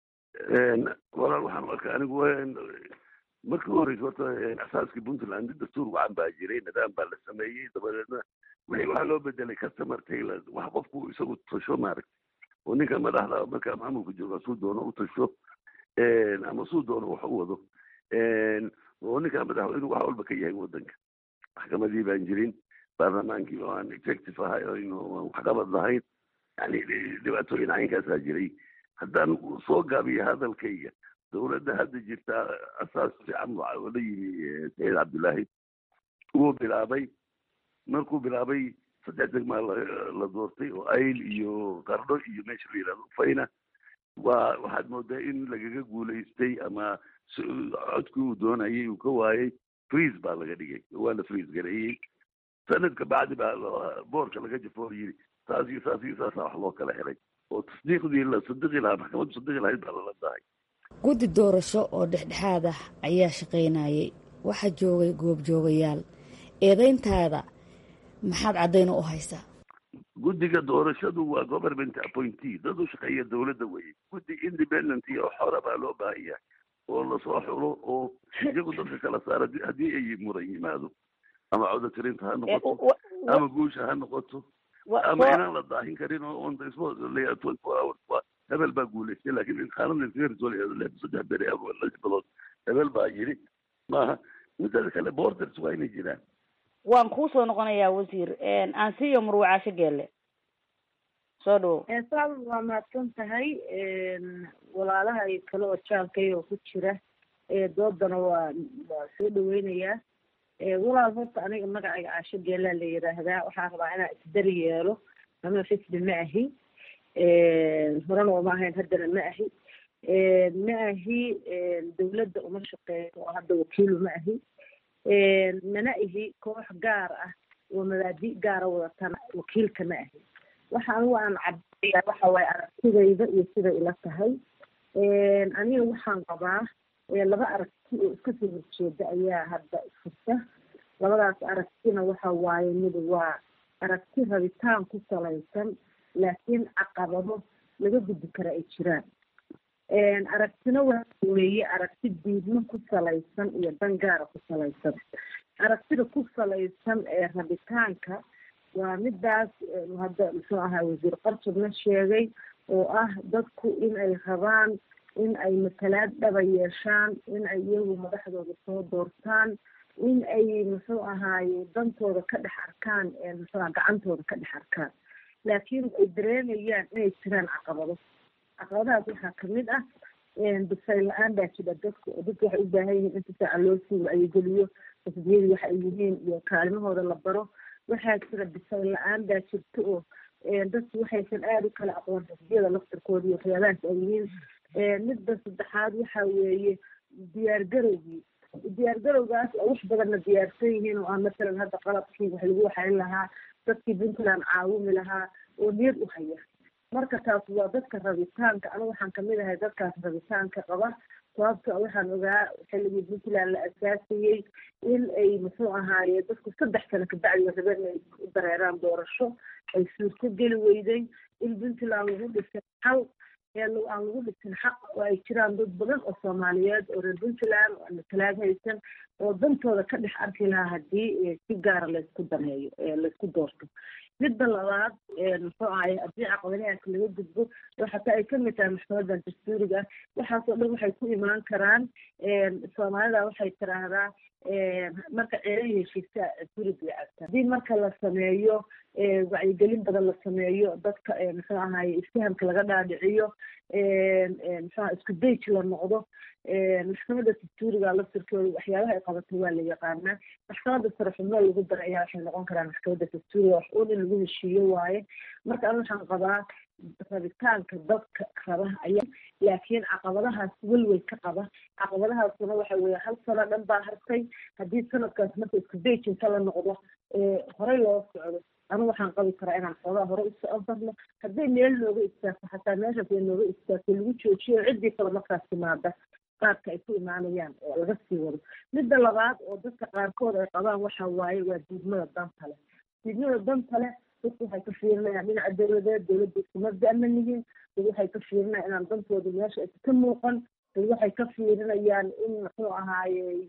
walaal waxaan arkaa anigu markii u horeysa horta asaaskii puntland dastuur wacan baa jiray nidaam baa la sameeyey dabadeedna wixii waxaa loo bedelay customer tailor wax qofku isagu tasho maaragta oo ninka madaxda markaa maamulka jooga suu doono u tasho ama suu doono wax u wado oo ninka madaxweynu wax walba ka yahay wadanka maxkamadii baan jirin baarlamaankii oo aan executive ahay oo aynu waxqabad lahayn yani dhibaatooyin caynkaasaa jiray haddaan soo gaabiyo hadalkayga dowladda hadda jirta asaas fiican oo la yimi saciid cabdullaahi wuu bilaabay markuu bilaabay saddex degmaa la doortay oo ayl iyo qardho iyo meesha la yidhahdo fayna waa waxaad moodaa in lagaga guulaystay ama codkii uu doonayay uu ka waayay freeze baa laga dhigay waa la freeze gareeyey sanadka bacdi baa boorka laga jafoor yiri saas iyo saas iyo saasa wax loo kala helay oo tasdiiqdii la sadiqi lahaa maxkamaddu sadiqi lahayd baa lala dahay guddi doorasho oo dhexdhexaad ah ayaa shaqaynayay waxaa joogay goobjoogayaal eedayntaada maxaad caddayn u haysaa guddiga doorashadu waa government appointee dad u shaqeeya dowladda weye guddi independent iyo xora baa loo baahan yahay oo lasoo xulo oo iyagu dadka kala saara haddii ay muran yimaado ama codatirinta ha noqoto ama guusha ha noqoto ama inaan la daahin karin oo on the spot la twenty four hours waa hebel baa guulaystay laakiin qaanada iskaga risool saddex beri ama lix bilood hebel baa yiri maaha midada kale borders waa inay jiraan waan kuu soo noqonayaa wasiir aansiiyo murwacaasho geelle soo dhawo saal waa mahadsan tahay walaalaha iyo kale oo jaalkay oo ku jira doodana waa waa soo dhaweynayaa walaal horta aniga magacayga caasho geelaa la yiraahdaa waxaan rabaa inaan isdari yeelo ama fisbi ma ahi horena uma ahayn haddana ma ahi ma ahi dawladda uma shaqeeyo oo hadda wakiilu ma ahi mana ihi koox gaar ah oo mabaadi gaara wadatana wakiilka ma ahi waxa anigu aan cabaya waxa waaye aragtidayda iyo siday ila tahay aniga waxaan qabaa laba aragti oo iska soo horjeeda ayaa hadda furta labadaas aragtina waxa waaye mid waa aragti rabitaan ku salaysan laakiin caqabado laga gudbi kara ay jiraan aragtina waxa weeye aragti diidmo ku salaysan iyo dan gaara ku salaysan aragtida ku salaysan ee rabitaanka waa midaas hadda muxuu ahaa wasiir qartubna sheegay oo ah dadku in ay rabaan in ay matalaad dhaba yeeshaan in ay iyagu madaxdooda soo doortaan in ay muxuu ahaaye dantooda ka dhex arkaan muxuuaha gacantooda ka dhex arkaan laakiin ay dareemayaan inay jiraan caqabado caqabadahaas waxaa kamid ah bisayl la-aan baa jira dadku oo dadku waxay u baahan yihiin inta saaca loo sii wacyigeliyo xisbiyadii waxa ay yihiin iyo kaalimahooda la baro waxaa jira bisayl la-aan baa jirta oo dadku waxaysan aada u kala aqoon xisbiyada laftirkooda iyo waxyaabahaas ay yihiin midda saddexaad waxa weeye diyaar garowgii diyaar garowgaas oo wax badanna diyaarsan yihiin oo aan masalan hadda qalabkii wax lagu waxayn lahaa dadkii puntland caawimi lahaa oo niyad u haya marka taas waa dadka rabitaanka anigu waxaan kamid ahay dadkaas rabitaanka qaba sababta waxaan ogaa xilligii puntland la asaasayey in ay muxuu ahaaye dadku saddex sano kabacdi rabeen inay u dareeraan doorasho ay suurto geli weyday in puntland lagu dhisay xal aan lagu dhisin xaq oo ay jiraan dad badan oo soomaaliyeed oo reer puntland oo aan matalaad haysan oo dantooda ka dhex arki lahaa haddii si gaara laysku daneeyo laysku doorto midda labaad muxuu ahay haddii caqabadahaas laga gudbo oo xataa ay kamid tahay maxkamadan dastuuriga ah waxaasoo dhan waxay ku imaan karaan soomaalida waxay tiraahdaa marka ceelay heshiisa gurig way cabtaa haddii marka la sameeyo wacyigelin badan la sameeyo dadka muxuu ahaye isfahamka laga dhaadhiciyo muxuaha isku dayj la noqdo maxkamada dastuuriga laftirkooda waxyaabaha ay qabato waa la yaqaanaa maxkamada sare xubno lagu dara ayaa waxay noqon karaan maxkamada dastuuriga wax uun in lagu heshiiyo waaye marka an waxaan qabaa rabitaanka dadka raba ayaa laakiin caqabadahaas welwel ka qaba caqabadahaasuna waxa weeye hal sano dhan baa hartay haddii sanadkaas marka isku dayjinka la noqdo horey loo socdo anigu waxaan qabi karaa inaan xoogaa hore usofarno hadday meel nooga istaagto xataa meeshaas ay nooga istaagto lagu joojiyo ciddii kale markaas timaada qaadka ay ku imaanayaan oo laga sii wado midda labaad oo dadka qaarkood ay qabaan waxa waaye waa diidmada danta leh diidmada danta leh dadku waxay ka fiirinayaan dhinaca dowladeed dowladda iskuma da'man yihiin dad waxay ka fiirinayaan inaan dantooda meesha aysa ka muuqan dad waxay ka fiirinayaan in muxuu ahaaye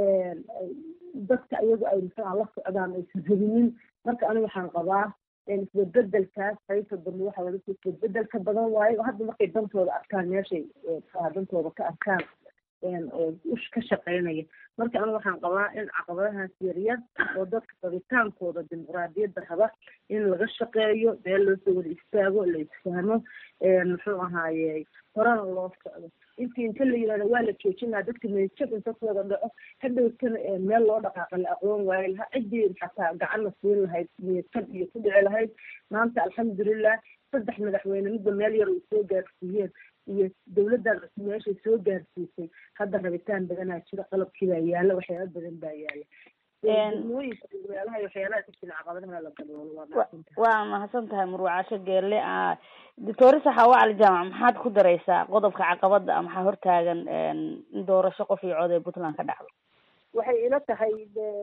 dadka iyagu ay muxuuha la socdaan aysan rabinin marka aniga waxaan qabaa isbedbedelkaas qaybta dambe waxa laga soo isbedbedelka badan waaye oo hadda markay dantooda arkaan meeshay muxuaha dantooda ka arkaan ush ka shaqeynaya marka aniga waxaan qabaa in caqabadahaas yaryar oo dadka rabitaankooda dimuqraadiyadda raba in laga shaqeeyo meel loo soo wada istaago la isfahmo muxuu ahaaye horena loo socdo intii inta la yirahdo waa la joojinaa dadka meejab inta ku wada dhaco hadhowtana meel loo dhaqaaqa la aqoon waayo lahaa ciddii xataa gacan la siin lahayd meejab iyo ku dhici lahayd maanta alxamdulilah saddex madaxweyne midba meel yar ay soo gaarsiiyeen iyo dowladdan cusub meeshay soo gaarsiisay hadda rabitaan badanaa jira qalabkii baa yaala waxyaaba badan baa yaala degmooyinka meelaha waxyaalaha ka jira caqabadaha la daboolo waa mahadsantahay waa mahadsan tahay murwacasho geelle doctor saxaawa cali jaamac maxaad ku daraysaa qodobka caqabada a maxaa hortaagan in doorasho qof iyo cod ee puntland ka dhacdo waxay ila tahay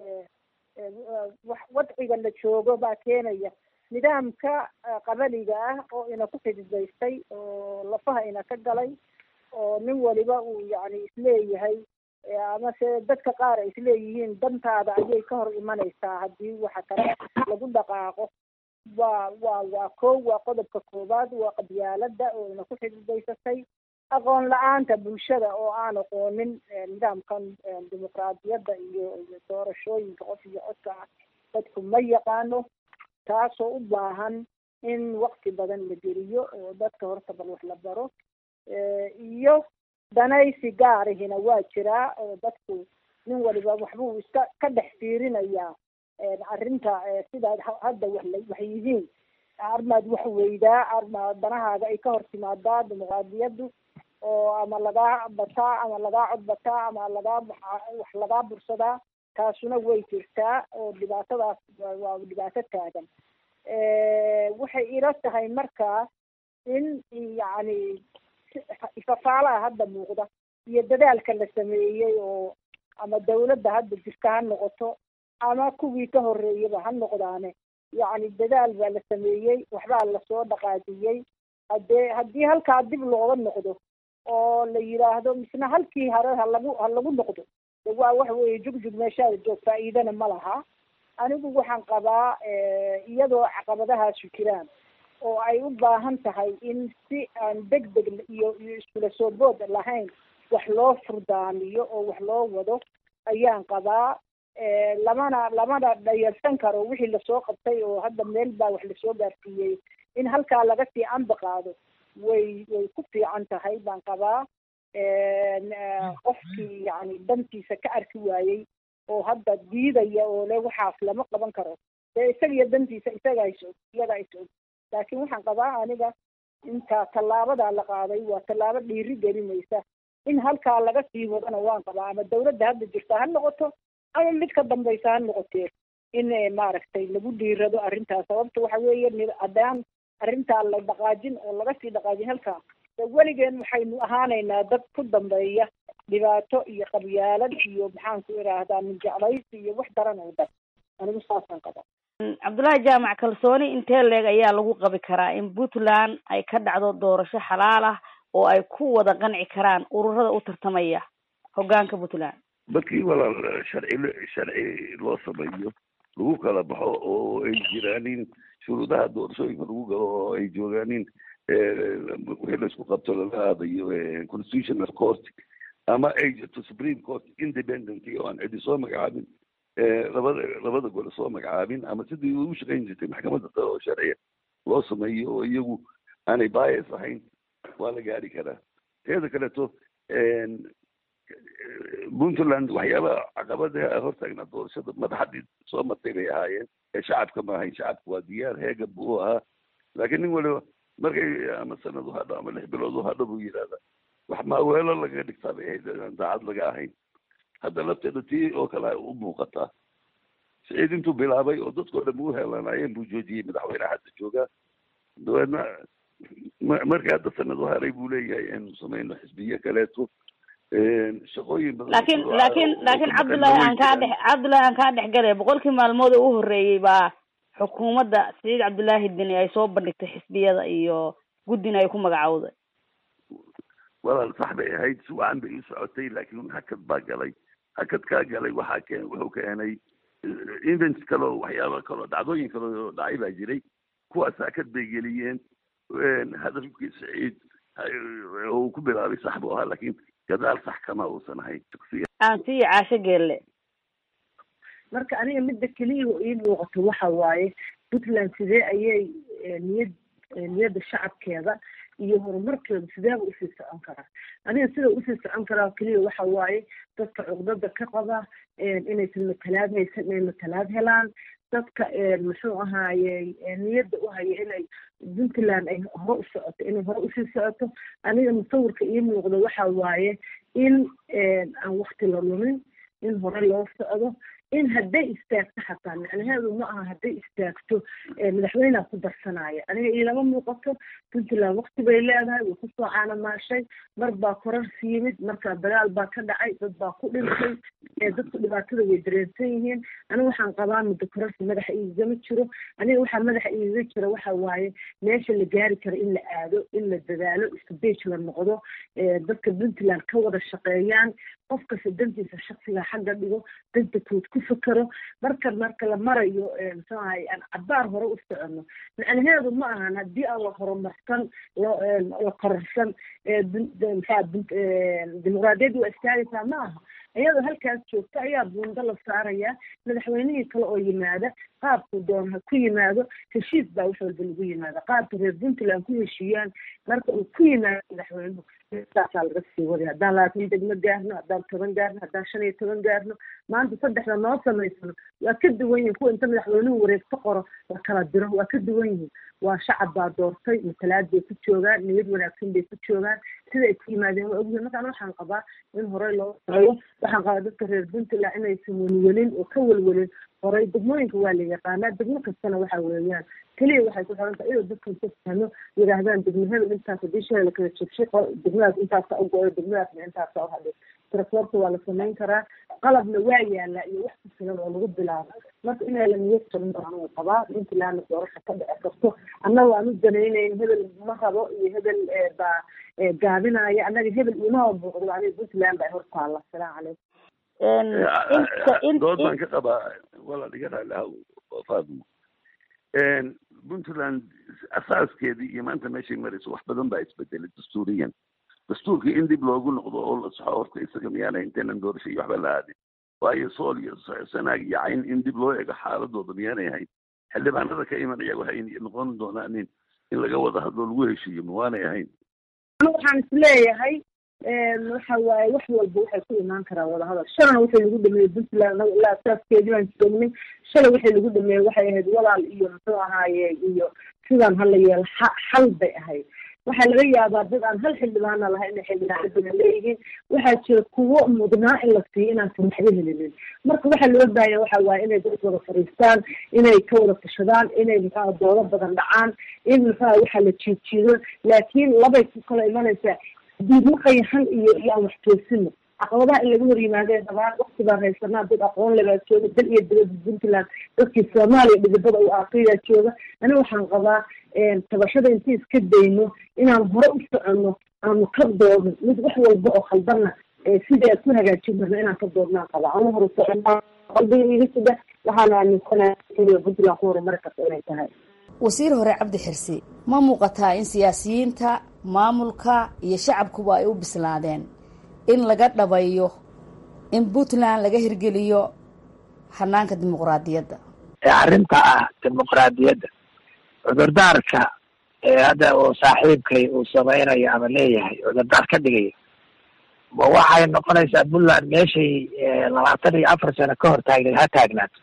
wadciga la joogo baa keenaya nidaamka qabaliga ah oo ina ku xididaystay oo lafaha ina ka galay oo nin waliba uu yani isleeyahay amase dadka qaar ay isleeyihiin dantaada ayay ka hor imanaysaa haddii waxa kale lagu dhaqaaqo waa waa waa kow waa qodobka koowaad waa qabyaalada oo ina ku xididaysatay aqoon la-aanta bulshada oo aan aqoonin nidaamkan dimuqraadiyadda iyo iyo doorashooyinka qof iyo codka ah dadku ma yaqaano taasoo u baahan in wakti badan la geliyo oo dadka horta bal wax la baro iyo danaysi gaarihina waa jiraa oo dadku nin waliba waxbuu iska ka dhex fiirinayaa arrinta sidaad hadda wax la wax yihiin armaad wax weydaa arma danahaaga ay ka hor timaadaa dimuqraadiyaddu oo ama lagaa bataa ama lagaa cod bataa ama lagaa wax lagaa bursadaa taasuna way jirtaa oo dhibaatadaas waa dhibaato taagan waxay ila tahay markaa in yacni ifafaalaha hadda muuqda iyo dadaalka la sameeyey oo ama dawladda hadda jirta ha noqoto ama kuwii ka horreeyaba ha noqdaane yacni dadaal baa la sameeyey waxbaa lasoo dhaqaajiyey haddee haddii halkaa dib looga noqdo oo la yidhaahdo misna halkii hore ha lagu ha lagu noqdo de waa waxa weeye jugjug meeshaada joog faa'iidana ma laha anigu waxaan qabaa iyadoo caqabadahaasu jiraan oo ay u baahan tahay in si aan deg deg iyo iyo iskula soo bood lahayn wax loo furdaamiyo oo wax loo wado ayaan qabaa lamana lamana dhayalsan karo wixii lasoo qabtay oo hadda meel baa wax lasoo gaarsiiyey in halkaa laga sii anba qaado way way ku fiican tahay baan qabaa qofkii yani dantiisa ka arki waayey oo hadda diidaya oo le waxaas lama qaban karo dee isaga iyo dantiisa isagaa is og iyadaa is og laakiin waxaan qabaa aniga intaa tallaabadaa la qaaday waa tallaabo dhiiri gelinaysa in halkaa laga sii wadana waan qabaa ama dawladda hadda jirta ha noqoto ama mid ka dambaysa ha noqotee in maaragtay lagu dhiirado arrintaas sababta waxa weeye haddaan arrintaa la dhaqaajin oo laga sii dhaqaajin halkaa de weligeen waxaynu ahaanaynaa dad ku dambeeya dhibaato iyo qabyaalad iyo maxaan ku idhaahdaa minjeclaysi iyo wax daran oo dhan anigu saasaan qaba cabdullaahi jaamac kalsooni intee leeg ayaa lagu qabi karaa in puntland ay ka dhacdo doorasho xalaal ah oo ay ku wada qanci karaan ururada u tartamaya hoggaanka puntland markii walaal sharci sharci loo sameeyo lagu kala baxo oo ay jiraanin shuruudaha doorashooyinka lagu galo oo ay joogaanin wixii laisku qabto lala aadayo constitutional court ama ay jirto supreme court independent oo aan cidi soo magacaabin labada labada gole soo magacaabin ama sidii ugu shaqayn jirtay maxkamadda sare oo sharciya loo sameeyo oo iyagu aanay bias ahayn waa la gaari karaa teeda kaleeto puntland waxyaabaha caqabadaha hortaagnaa doorashada madaxadii soo martay bay ahaayeen ee shacabka ma ahayn shacabka waa diyaar heega buu ahaa laakiin nin waliba markay ama sanad u hadho ama lix bilood u hadho buu yidhahdaa wax maaweelo lagaga dhigtaa bay ahayd aan daacad laga ahayn hadda lafteeda tii oo kale u muuqataa siciid intuu bilaabay oo dadkoo dhan u heelanaayeen buu joojiyey madaxweyne hadda joogaa dabeedna markii hadda sanad u haray buu leeyahay inuu samayno xisbiye kaleeto shaqooyin badan laakiin laakiin laakiin cabdullaahi aan kaa dhex cabdullaahi aan kaa dhex galay boqolkii maalmood oo u horreeyey baa xukuumadda siciid cabdullaahi deni ay soo bandhigtay xisbiyada iyo guddina ay ku magacowday walaal sax bay ahayd si wacan bay u socotay laakiin hakad baa galay hakad kaa galay waxaa keen wuxuu keenay events kale oo waxyaaba kale oo dhacdooyin kale oo dhacay baa jiray kuwaas hakad bay geliyeen hadafkii siciid uu ku bilaabay sax buu ahaa laakiin gadaal sax kama uusan ahayn aan sii caasho geelle marka aniga midda keliya ii muuqato waxa waaye puntland sidee ayay niyad niyadda shacabkeeda iyo horumarkeeda sideeba usii socon karaa aniga sida usii socon karaa keliya waxa waaye dadka cuqdada ka qaba inaysan matalaad haysan inay matalaad helaan dadka muxuu ahaaye niyadda u haya inay puntland ay hore u socoto inay hore usii socoto aniga musawirka ii muuqdo waxa waaye in aan wakti la lumin in hore loo socdo in hadday istaagto xataa macnaheedu ma aha hadday istaagto madaxweynea ku darsanaya aniga iilama muuqato puntland wakti bay leedahay way kusoo caanamaashay mar baa korarsi yimid markaa dagaal baa ka dhacay dad baa ku dhintay dadku dhibaatada way dareensan yihiin aniga waxaan qabaa muddo korarsi madaxa iigama jiro aniga waxaa madaxa iiga jira waxa waaye meesha la gaari karo in la aado in la dadaalo isbej la noqdo dadka puntland ka wada shaqeeyaan qof kasta dantiisa shaksiga xagga dhigo danta kood ku fekero marka marka la marayo muxuu ahay aan cabaar hore u socono macnaheedu ma ahan haddii aan la horumarsan la kororsan maxaa dimuqraadiyadda waa istaagaysaa ma aha iyadoo halkaas joogta ayaa buundo la saarayaa madaxweynihii kale oo yimaada qaabku doon ha ku yimaado heshiis baa wax walba lagu yimaada qaabka reer puntland ku heshiiyaan marka uu ku yimaado madaxweynuhu saasaa laga sii waday haddaan labaatan degmo gaarno haddaan toban gaarno haddaan shan iyo toban gaarno maanta saddexda noo samaysano waa ka duwan yihin kuwa inta madaxweynuhu wareegto qoro la kala diro waa ka duwan yihin waa shacab baa doortay matalaad bay ku joogaan niyad wanaagsan bay ku joogaan sida ay ku yimaadeen waa ogyihin markaan waxaan qabaa in horey loo sareeyo waxaan qabaa dadka reer puntland inaysan welwelin oo ka welwelin horey degmooyinka waa la yaqaanaa degmo kastana waxa weeyaan keliya waxay ku xiran tahay inuu dadkan ka fahmo yidhaahdaan degmo hebel intaas hadii shalay la kala jebshay degmadaas intaasa u go-o degmadaasna intaasa u hadhay tirakoorta waa la samayn karaa qalabna waa yaalaa iyo wax ku filan oo lagu bilaabo marka inay la niyad jabin baan uu qabaa puntlandna doorasha ka dhici karto annaga aan u danaynayn hebel ma rabo iyo hebel baa gaabinaya annaga hebel imaha buuqdo aniga puntland baa hortaalla asalaamu calaykum dood baan ka qabaa walaal iga raalihaw faadimo puntland asaaskeedii iyo maanta meeshay marayso wax badan baa isbedelay dastuuriyan dastuurkii in dib loogu noqdo oo la saxo horta isaga miyaana intaynan doorasho iyo waxba la aadin waayo sool iyo sanaag iyo cayn in dib loo eego xaaladooda miyaanay ahayn xildhibaanada ka imanaya waxay noqon doonaanin in laga wada hadlo lagu heshiiyo mawaanay ahayn waxaan isleeyahay waxa waaye wax walba waxay ku imaan karaan wadahadal shalana waxay lagu dhameeyey puntland anaga ilaa asaaskeedii baan joognay shalay waxay lagu dhameeyey waxay ahayd walaal iyo muxuu ahaaye iyo sidaan hala yeelo xal bay ahayd waxaa laga yaabaa dad aan hal xildhibaana lahay inay xildhibaanadana leeyihiin waxaa jira kuwo mudnaa in la siiyo inaansan waxba helinin marka waxaa loo baahanya waxa waaye inay dad wada fadhiistaan inay ka wada tashadaan inay muxua doodo badan dhacaan in muxua waxa la jiidjiido laakiin labay ku kala imanaysaa diidmaqayahan iyo iyo aan wax toosino caqabadaha in laga hor yimaadeen dhabaan wakti baan haysanaa dad aqoon lebaa jooga dal iyo dibadda puntland dadkii soomaaliya dhidibada u aaqiyaa jooga aniga waxaan qabaa tabashada intii iska dayno inaan hore u soconno aanu ka doodno mid wax walba oo khaldanna sidii aad ku hagaajin karna inaan ka doodnaan qabaa anu hore soconaa qalbiga iga sida waxaana aaminsanaa keliya puntland ku horumari karta inay tahay wasiir hore cabdi xirsi ma muuqataa in siyaasiyiinta maamulka iyo shacabkuba ay u bislaadeen in laga dhabayo in puntland laga hirgeliyo hanaanka dimuqraadiyadda arrinta ah dimuqraadiyadda cudurdaarka hadda uu saaxiibkay uu samaynayo ama leeyahay cudurdaar ka dhigaya ma waxay noqonaysaa puntland meeshay labaatan iyo afar sano ka hor taagneed ha taagnaato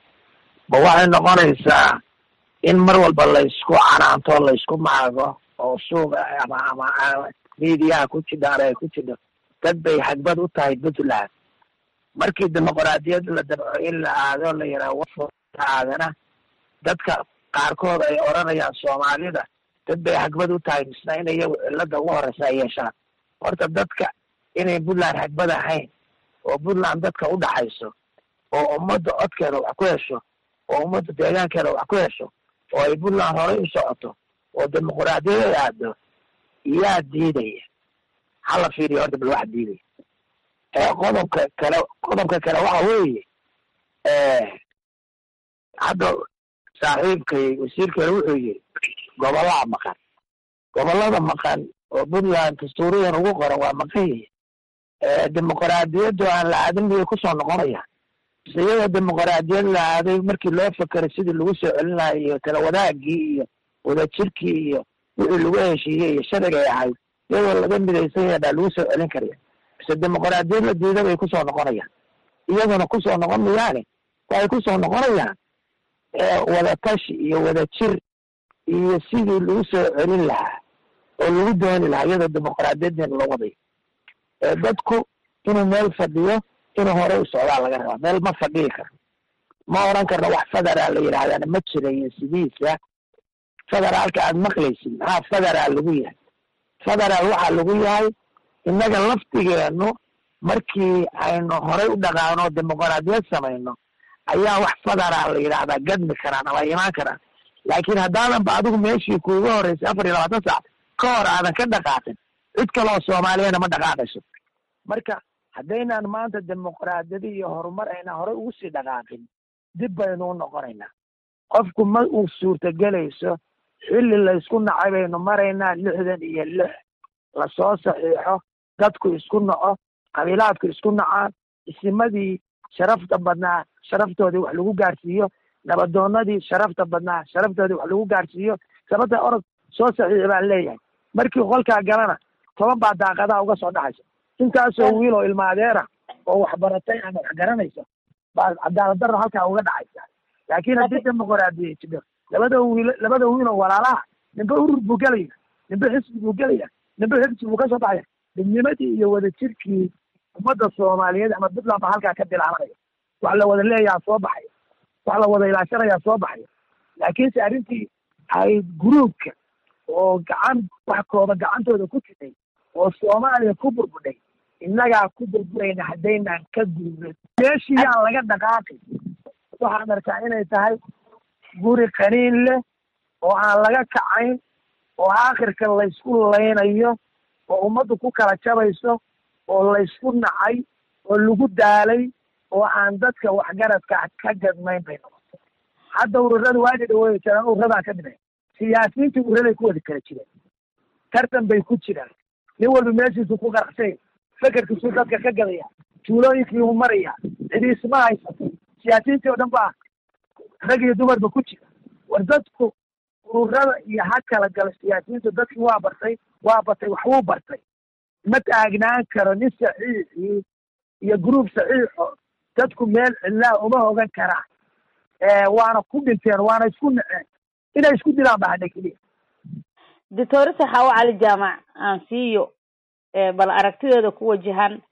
ma waxay noqonaysaa in mar walba laysku canaanto laysku maago oo suuqa ama ama miidiyaha ku jidha ale ay ku jidho dad bay hagbad u tahay puntland markii dimuqraadiyad la dabco in la aado la yidhaha aadana dadka qaarkood ay odhanayaan soomaalida dad bay hagbad u tahay misna in iyagu cilada ugu horeysa ay yeeshaan horta dadka inay puntland hagbad ahayn oo puntland dadka u dhaxayso oo ummadda codkeeda wax ku hesho oo ummadda deegaankeeda wax ku hesho oo ay puntland horey u socoto oo dimuqraadiyad ay aado yaa diidaya hala fiiriyo horta bal wax diidaya qodobka kale qodobka kale waxa weeye hadda saaxiibkay wasiirkeena wuxuu yiri gobollaa maqan gobollada maqan oo puntland dastuuriyan ugu qoran waa maqan yihiin dimuqraadiyaddu aan la aadin miyay kusoo noqonayaan mise iyadoo dimuqraadiyad la aaday markii loo fekeray sidii lagu soo celin lahaa iyo tala wadaagii iyo wadajirkii iyo wixii lagu heshiiyey iyo sharcigay ahayd iyadoo laga midaysan yahay baa lagu soo celin karaya mise dimuqraadiyad la diida bay kusoo noqonayaan iyaduna kusoo noqon mayaane waxay kusoo noqonayaan wadatashi iyo wadajir iyo sidii lagu soo celin lahaa oo lagu dooni lahaa iyadoo dimuqraadiyaddeena loo wadayo dadku inuu meel fadhiyo inuu hore u socdaa laga rabaa meel ma fadhiyi karo ma oran karno wax federaal la yidhahdana ma jirayo sidiisa federaalka aad maqlaysid maxaa federaal lagu yahay federaal waxaa lagu yahay innaga laftigeenu markii aynu horey u dhaqaano dimuqraadiyad samayno ayaa wax federaal la yidhaahdaa gadmi karaan ama imaan karaan laakiin haddaadan ba adigu meeshii kuuga horeysay afar iyo labaatan saac ka hor aadan ka dhaqaaqin cid kale oo soomaaliyana ma dhaqaaqayso marka haddaynaan maanta dimuqraadiyadi iyo horumar ayna horey ugu sii dhaqaaqin dib baynu u noqonaynaa qofku ma uu suurtagelayso xilli laysku nacay baynu maraynaa lixdan iyo lix lasoo saxiixo dadku isku naco qabiilaadku isku nacaan isimadii sharafta badnaa sharaftoodii wax lagu gaarsiiyo nabadoonadii sharafta badnaa sharaftoodii wax lagu gaarsiiyo sababta orod soo saxiixi baan leeyahay markii qolkaa galana toban baa daaqadaha uga soo dhaxaysa intaasoo wiil oo ilma adeera oo wax baratay ama wax garanaysa baa cadaalad darro halkaa uga dhacaysa laakiin haddii dimuqraadiya jidho labada wiil labada wiil oo walaalaha ninba urur buu gelaya ninba xisbi buu gelaya nimbe xibsi buu kasoo baxaya midnimadii iyo wadajirkii ummadda soomaaliyeed ama puntland baa halkaa ka bilaabanaya wax la wada leeyaha soo baxaya wax la wada ilaashanayaa soo baxaya laakiinse arrintii ay guruubka oo gacan wax kooba gacantooda ku timay oo soomaaliya ku burbudhay innagaa ku burburayna haddaynaan ka gudubin meeshii yaan laga dhaqaaqi waxaan arkaa inay tahay guri qaniin leh oo aan laga kacayn oo aakhirka laysku laynayo oo ummaddu ku kala jabayso oo laysku nacay oo lagu daalay oo aan dadka waxgaradka ka gadnayn bay noqotay hadda ururada waadi dhaweey jiraan ururadaa ka dhimay siyaasiyiintii ururaday ku wadi kala jireen tartan bay ku jiraan nin walba meeshiisu ku qaraxsay fekerkiisuu dadka ka gadaya tuulooyinkiiu maraya cidiisma haysato siyaasiyiintii oo dhan baa rag iyo dumarba ku jira war dadku ururada iyo ha kala gala siyaasiyiintu dadkii waa bartay waa batay waxbuu bartay ma taagnaan karo nin saxiixii iyo gruub saxiixo dadku meel cidlaa uma hogan karaan waana ku dhinteen waana isku naceen inay isku dilaan ba hadha keliya doctor saxaawo cali jaamac aan siiyo bal aragtideeda ku wajahan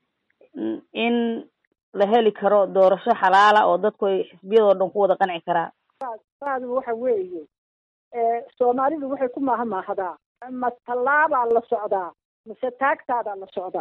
in la heli karo doorasho xalaala oo dadku ay xisbiyadoo dhan ku wada qanci karaan saadu waxa weeye soomaalidu waxay ku maahmaahdaa ma tallaabaa la socdaa mise taagtaadaa la socdaa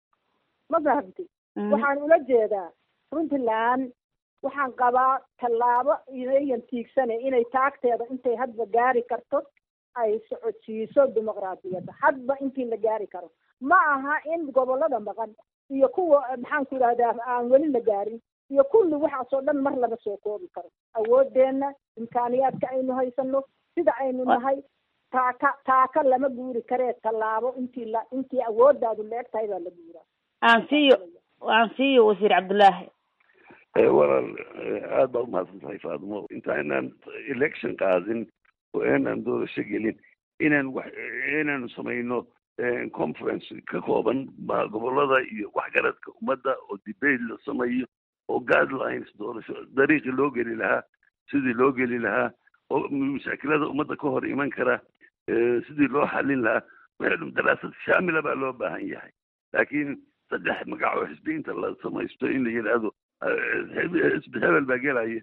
ma fahamti waxaan ula jeedaa puntland waxaan qabaa tallaabo inayan tiigsane inay taagteeda intay hadba gaari karto ay socodsiiso dimuqraadiyadda hadba intii la gaari karo ma aha in gobolada maqan iyo kuwa maxaan ku idhahdaa aan weli la gaarin iyo kulli waxaasoo dhan mar lama soo koobi karo awoodeenna imkaaniyaadka aynu haysano sida aynu nahay taaka taaka lama guuri karee tallaabo intii la intii awooddaadu leeg tahay baa la guuraa aan siiyo aan siiyo wasiir cabdullaahi walaal aad baa umahadsan tahay faadimo intaanaan election qaadin oo aanaan doorasho gelin inaan wax inaanu samayno conference ka kooban gobolada iyo waxgaradka ummadda oo debate la sameeyo oo guidelines doorasho dariiqii loo geli lahaa sidii loo geli lahaa oo mushakilada ummadda ka hor iman kara sidii loo xalin lahaa meel daraasad shaamila baa loo baahan yahay laakiin saddex magac oo xisbiyiinta la samaysto in la yidhaahdo xisbi hebel baa gelaya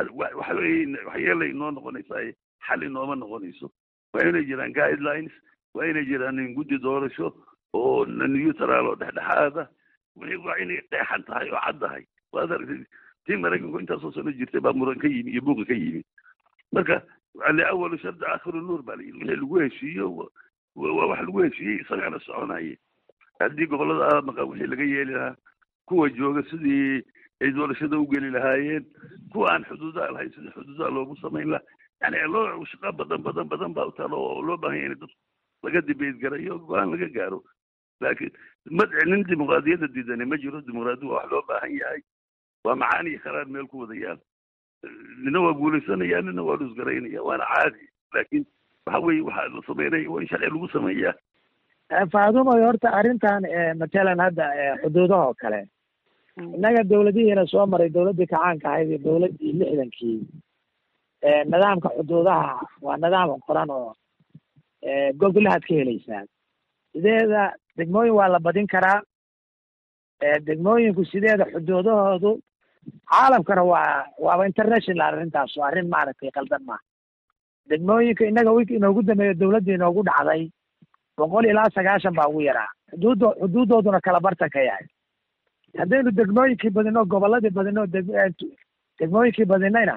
waxyeelay inoo noqonaysaa xal inooma noqonayso waa inay jiraan guidelines waa inay jiraan guddi doorasho oo neutral oo dhexdhexaada waa inay qeexan tahay oo cad tahay waad aragtay tii maraykanku intaasoo sano jirtay baa muran ka yimi iyo buuqa ka yimi marka liawalu shardi aakhiru nuur baa layidhi wixii lagu heshiiyo waa wax lagu heshiiyey isagana soconaya haddii gobolada maqan wixii laga yeeli lahaa kuwa jooga sidii ay doorashada u geli lahaayeen kuwa aan xuduudaa lahayn sidii xuduudaa loogu samayn lahaa yani loo shaqo badan badan badan baa utaalo oo loo baahan yahay in dad laga dibeyt garayo go-aan laga gaaro laakiin madci nin dimuqraadiyadda diidane ma jiro dimuqraadiya wax loo baahan yahay waa macaani iyo kharaar meel ku wadayaan nina waa guulaysanaya nina waa dhusgaraynaya waana caadi laakiin waxa weeye waxaa la sameynaya waa in sharci lagu sameeyaa faadumoy horta arrintan matalan hadda xuduudaha oo kale innaga dawladihiina soo maray dawladdii kacaanka ahayd iyo dawladdii lixdankii nidaamka xuduudaha waa nidaam qoran oo gogolahaad ka helaysaan sideeda degmooyin waa la badin karaa degmooyinku sideeda xuduudahoodu caalamkana waa waaba international arrintaas oo arrin maaragtay qaldan maaha degmooyinka innaga wiki inoogu dameeyo dawladda inoogu dhacday boqol ilaa sagaashan baa ugu yaraa xuduuddo xuduuddooduna kala bartan ka yahay haddaynu degmooyinkii badino gobolladii badino degmooyinkii badinayna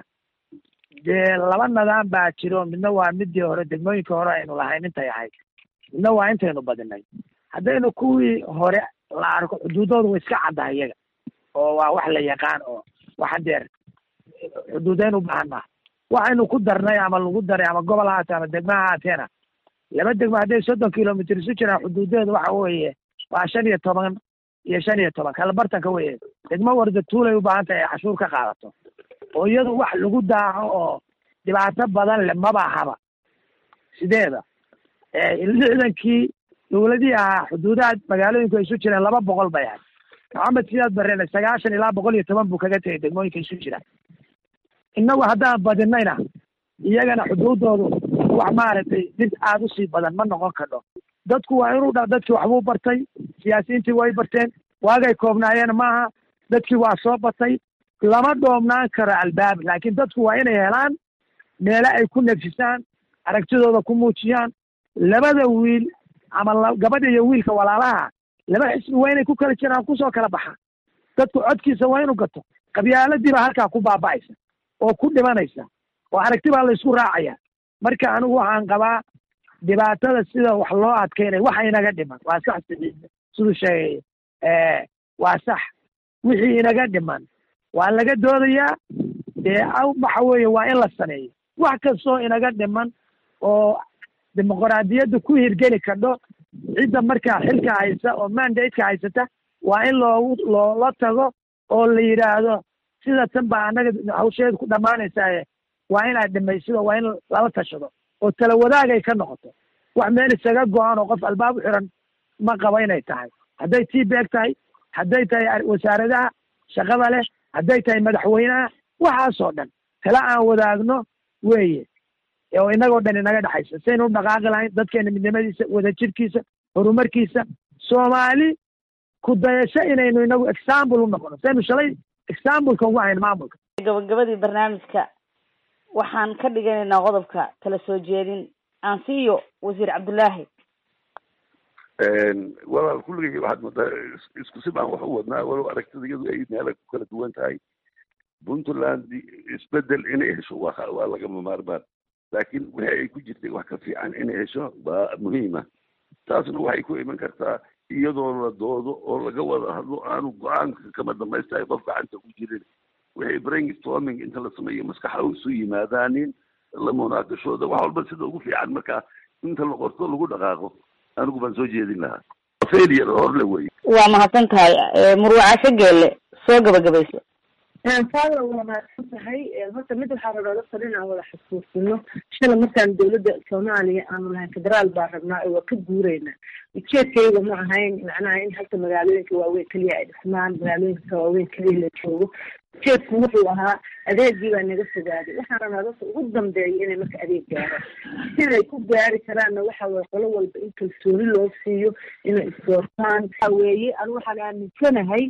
dee laba nidaam baa jiro midna waa midii hore degmooyinkii hore aynu lahayn intay ahayd midna waa intaynu badinay haddaynu kuwii hore la arko xuduuddooda way iska caddahay iyaga oo waa wax la yaqaan oo waxa deer xuduudeyn u baahan maaha waxaynu ku darnay ama lagu daray ama gobol haatee ama degma haateena laba degmo hadday soddon kilomitr isu jiraan xuduudeedu waxa weeye waa shan iyo toban iyo shan iyo toban kala bartanka weye degmo warda tuulay u baahan tahay ay cashuur ka qaadato oo iyadu wax lagu daaco oo dhibaato badan le maba haba sideeda lixdankii dawladihii ahaa xuduudaha magaalooyinku ay isu jireen laba boqol bay ahay maxamed siyaad barene sagaashan ilaa boqol iyo toban buu kaga tegay degmooyinka isu jiraan innagu haddaan badinayna iyagana xuduuddoodu wax maaragtay dib aada usii badan ma noqon kadho dadku waa inuu dha dadkii waxbuu bartay siyaasiyiintii way barteen waagay koobnaayeen maaha dadkii waa soo batay lama dhoomnaan karo albaab laakiin dadku waa inay helaan meelo ay ku nefsisaan aragtidooda ku muujiyaan labada wiil ama gabadha iyo wiilka walaalaha laba xisbi waa inay ku kala jiraan kusoo kala baxaan dadku codkiisa waa inuu gato qabyaaladiiba halkaa ku baaba'aysa oo ku dhimanaysa oo aragti baa la isku raacaya marka anigu waxaan qabaa dhibaatada sida wax loo adkeynaya waxa inaga dhiman waa sax siduu sheegay waa sax wixii inaga dhiman waa laga doodayaa dee waxa weeye waa in la sameeyo wax kastoo inaga dhiman oo dimuqraadiyadda ku hirgeli kadho cidda markaa xilka haysa oo mandateka haysata waa in loogu loola tago oo la yidhaahdo sida tan baa annaga hawsheedu ku dhammaanaysaaye waa inaad dhimaysido waa in lala tashado oo tala wadaagay ka noqoto wax meel isaga go-an oo qof albaab u xiran ma qabo inay tahay hadday tii beeg tahay hadday tahay wasaaradaha shaqada leh hadday tahay madaxweynaha waxaasoo dhan tala aan wadaagno weeye oo inagoo dhan inaga dhexaysa saynu u dhaqaaqi lahayn dadkeena midnimadiisa wadajirkiisa horumarkiisa soomaali ku dayasho inaynu inagu example u noqono saynu shalay exampleka ugu hayn maamulka gabagabadii barnaamijka waxaan ka dhiganaynaa qodobka kala soo jeedin aan siiyo wasiir cabdullaahi walaal kulligay waxaad moodaa isku si baan wax u wadnaa walow aragtida iyadu ay meela ku kala duwan tahay puntland isbedel inay hesho waa waa lagama maarmaan laakiin wixii ay ku jirtay wax ka fiican inay hesho waa muhiima taasna waxay ku iman kartaa iyadoo la doodo oo laga wada hadlo aanu go-aanka kama dhamaystahay qof gacanta ku jirin wixii brainstorming inta la sameeyo maskaxa isu yimaadaanin la munaaqashooda wax walba sida ugu fiican markaa inta la qorto lagu dhaqaaqo anigu baan soo jeedin lahaa failure horle wey waa mahadsan tahay murwacasho geelle soo gabagabayso faada waa mahadsan tahay horta mid waxaa rabaa dadka dhan aan wada xasuusino shala markaan dowladda soomaaliya aanu lahayn federaal baa rabnaa oo waa ka guureynaa ujeedkayga ma ahayn macnaha in halka magaalooyinka waaweyn keliya ay dhismaan magaalooyinka waaweyn keliya la joogo ujeedku wuxuu ahaa adeegii baa naga fogaaday waxaan rabnaa dadka ugu dambeeya inay marka adeeg gaaraan siday ku gaari karaanna waxa weye qolo walba in kalsooni loo siiyo inay isdoortaan waxa weeye anu waxaan aaminsanahay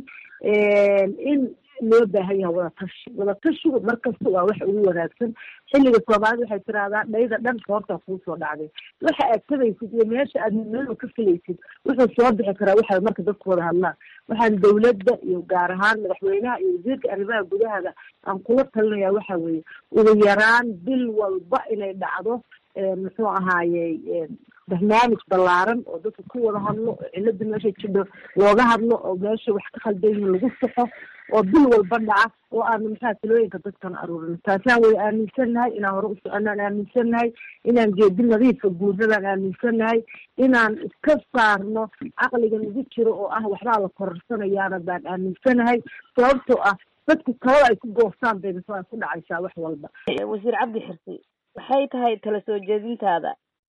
in loo baahan yahay wadatashi wadatashigu markasta waa wax ugu wanaagsan xilliga soomaalida waxay tiraahdaa dhayda dhan koortaa kuu soo dhacday waxa aad tabaysid iyo meesha aad midnimada ka filaysid wuxuu soo bixi karaa waxa marka dadku wada hadlaan waxaan dawladda iyo gaar ahaan madaxweynaha iyo wasiirka arrimaha gudahada aan kula talinaya waxa weeye ugu yaraan bil walba inay dhacdo muxuu ahaaye barnaamij ballaaran oo dadka ku wada hadlo oo cilada meesha jidho looga hadlo oo meesha wax ka khaldan yihiin lagu saxo oo bil walba dhaca oo aanu maxaa talooyinka dadkana aruurin taasaan way aaminsannahay inaan hore u soconaan aaminsannahay inaan geedi nadiifa guurnadaan aaminsannahay inaan iska saarno caqliga nagu jiro oo ah waxbaa la kororsanayaana baan aaminsanahay sababtoo ah dadku talada ay ku goostaan bay mise ay ku dhacaysaa wax walba wasiir cabdi xirsi waxay tahay tala soo jeedintaada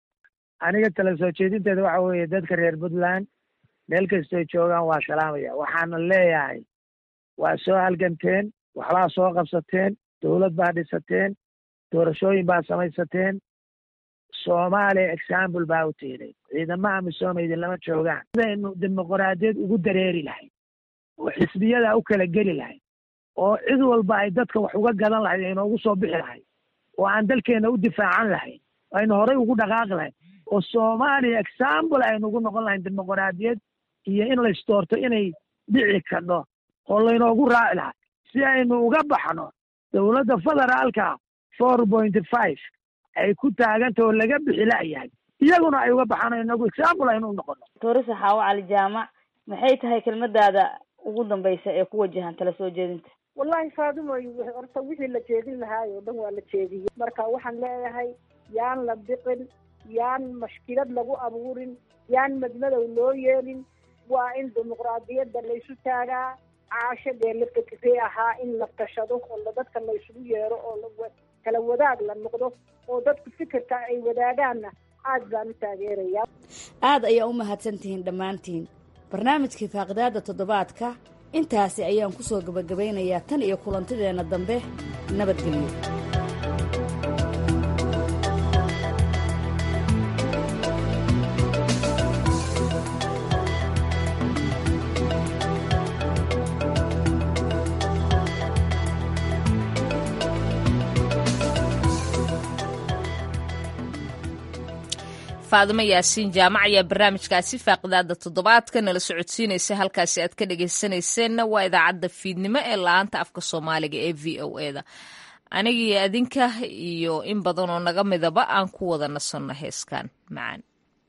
aniga tala soo jeedinteeda waxa weeye dadka reer puntland meel kastoo joogaan waa salaamaya waxaana leeyahay waa soo halganteen waxbaa soo qabsateen dowlad baa dhisateen doorashooyin baa samaysateen soomaaliya example baa u tiiday ciidamaha misoomeydi lama joogaan sidaynu dimuqraadiyad ugu dareeri lahayd oo xisbiyada u kala geli lahayd oo cid walba ay dadka wax uga gadan lahayd aynoogu soo bixi lahayd oo aan dalkeena u difaacan lahayn aynu horay ugu dhaqaaqi lahayn oo soomaaliya example aynu ugu noqon lahayn dimuqraadiyad iyo in la isdoorto inay dhici kadho oo laynoogu raaci lahaa si aynu uga baxno dowladda federaalka four point five ay ku taaganta oo laga bixi la'yahay iyaguna ay uga baxaan inagu example aynu u noqono toorisa xaawo cali jaamac maxay tahay kelmadaada ugu dambaysa ee ku wajahan tala soo jeedinta wallahi faadimoy horta wixii la jeedin lahaay oo dhan waa la jeediyey marka waxaan leeyahay yaan la biqin yaan mashkilad lagu abuurin yaan madmadow loo yeelin waa in dimuqraadiyadda laysu taagaa caasho dee la fikray ahaa in la tashado oo dadka laysugu yeero oo kala wadaag la noqdo oo dadku fikirka ay wadaagaanna aad baan u taageerayaa aad ayaa u mahadsantihiin dhammaantiin barnaamijkii faaqidaada toddobaadka intaasi ayaan ku soo gebagabaynayaa tan iyo kulantideenna dambe nabadgelyo faadimo yaasiin jaamac ayaa barnaamijkaasi faaqidaada toddobaadka nala socodsiinaysa halkaasi aad ka dhegaysanayseena waa idaacadda fiidnimo ee la-aanta afka soomaaliga ee v o eda anigii adinka iyo in badan oo naga midaba aan ku wada nasanno heeskan macaan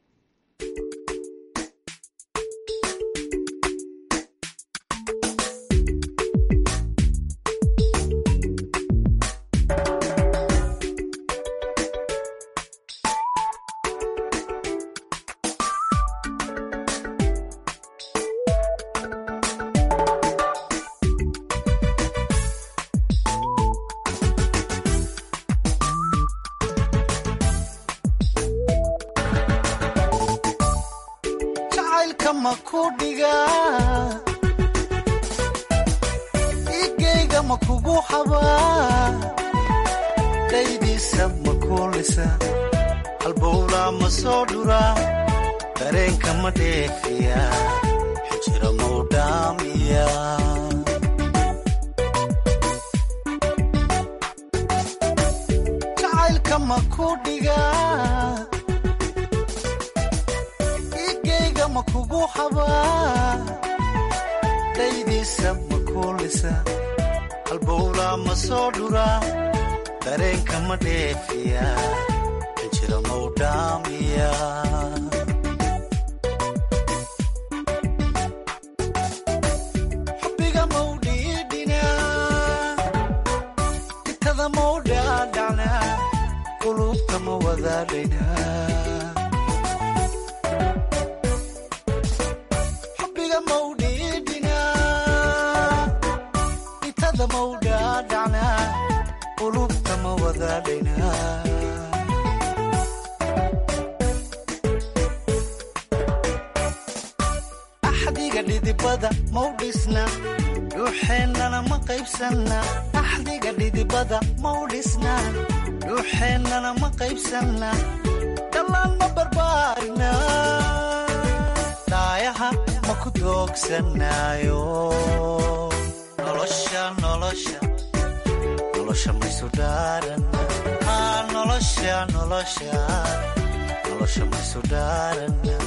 igeyga ma kugu xabaa dhaydiisa ma kuulisa halbowlaa ma soo dhuraa dareenka ma dheefiya xijira mau dhaamiya jacaylka ma ku dhigaa igeyga ma kugu xabaa dhaydiisa ma kuulisa halbowlaa ma soo dhuraa dareenka ma dheefiya xijira mau dhaamiya xubbiga mau dhiidhinaa itada mau dhaadhacnaa qulubta ma wadaadhaynaa xubbiga mau dhiidhinaa itada mau dhaadhacnaa qulubta ma wadaadhaynaa axdiga dhidibada mau dhisna dhuuxeennana ma qaybsanna axdiga dhidibada mau dhisna dhuuxeennana ma qaybsanna dhallaan ma barbaarina dhaayaha ma ku doogsanaayo nolosha nolosha nolosha maysu dhaarana haa nolosha nolosha nolosha maysu dhaarana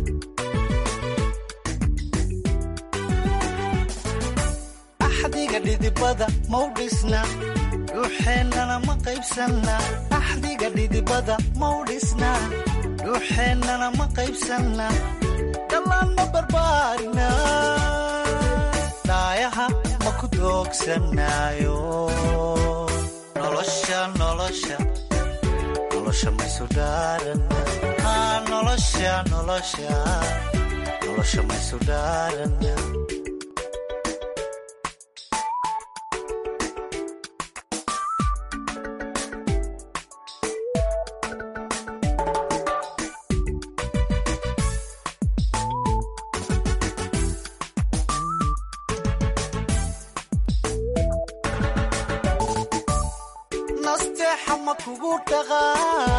axdiga dhidibada mau dhisna dhuuxeennana ma qaybsanna axdiga dhidibada mau dhisna dhuuxeennana ma qaybsanna dhallaan ma barbaarina dhaayaha ma ku doogsanaayo nolosha nolosha nolosha maysu dhaarana haa nolosha nolosha nolosha maysu dhaarana nasteexa ma kugu dhaqaa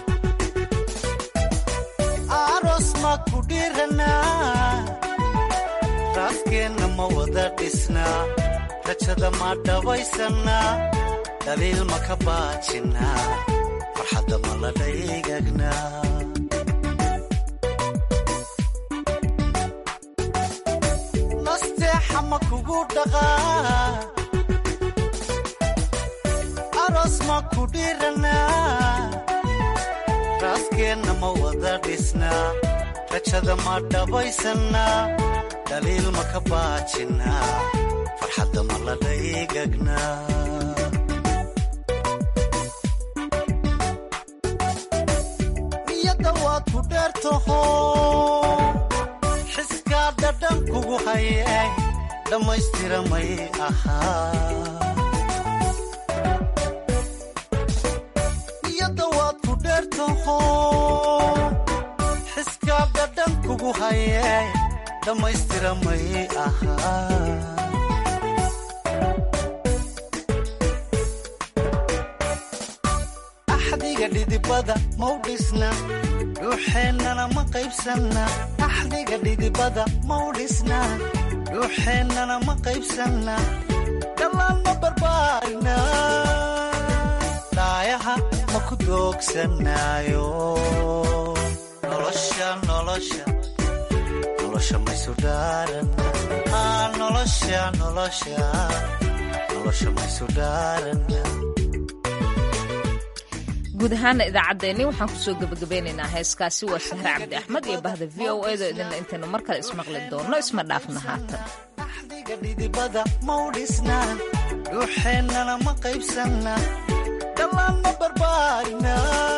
aroos ma ku dhiranaa raaskeenna ma wada dhisnaa rajada ma dhabaysannaa dhaliil ma ka baajinnaa farxadda ma la dhaygagnaa nasteexa ma kugu dhaqaa aroos ma ku dhiranaa raaskeenna ma wada dhisnaa rajada ma dhabaysannaa dhaliil ma ka baajinnaa farxadda ma la dhaygagnaa niyadda waad ku dheertaho xiskaa dhadhan kugu hayay dhammaystira may ahaa niyadda waad ku dheertaho xiskaa dhadhan kugu hayay dhammaystira may ahaa axdiga dhidibada mau dhisna dhuuxeennana ma qaybsanna axdiga dhidibada mau dhisna dhuuxeennana ma qaybsanna dhallaan ma barbaarina dhaayaha ma ku doogsanaayo nolosha nolosha maysu dhaarana nolosha nolosha nolosha maysu dhaarana guud ahaana idaacaddeenni waxaan kusoo gebagabeynaynaa heeskaasi waa sahre cabdi axmed iyo bahda v o edo idinla intaynu mar kale ismaqli doonno isma dhaafna haatan axdiga dhidibada mau dhisnaan dhuuxeennana ma qaybsanna dhallaanma barbaarina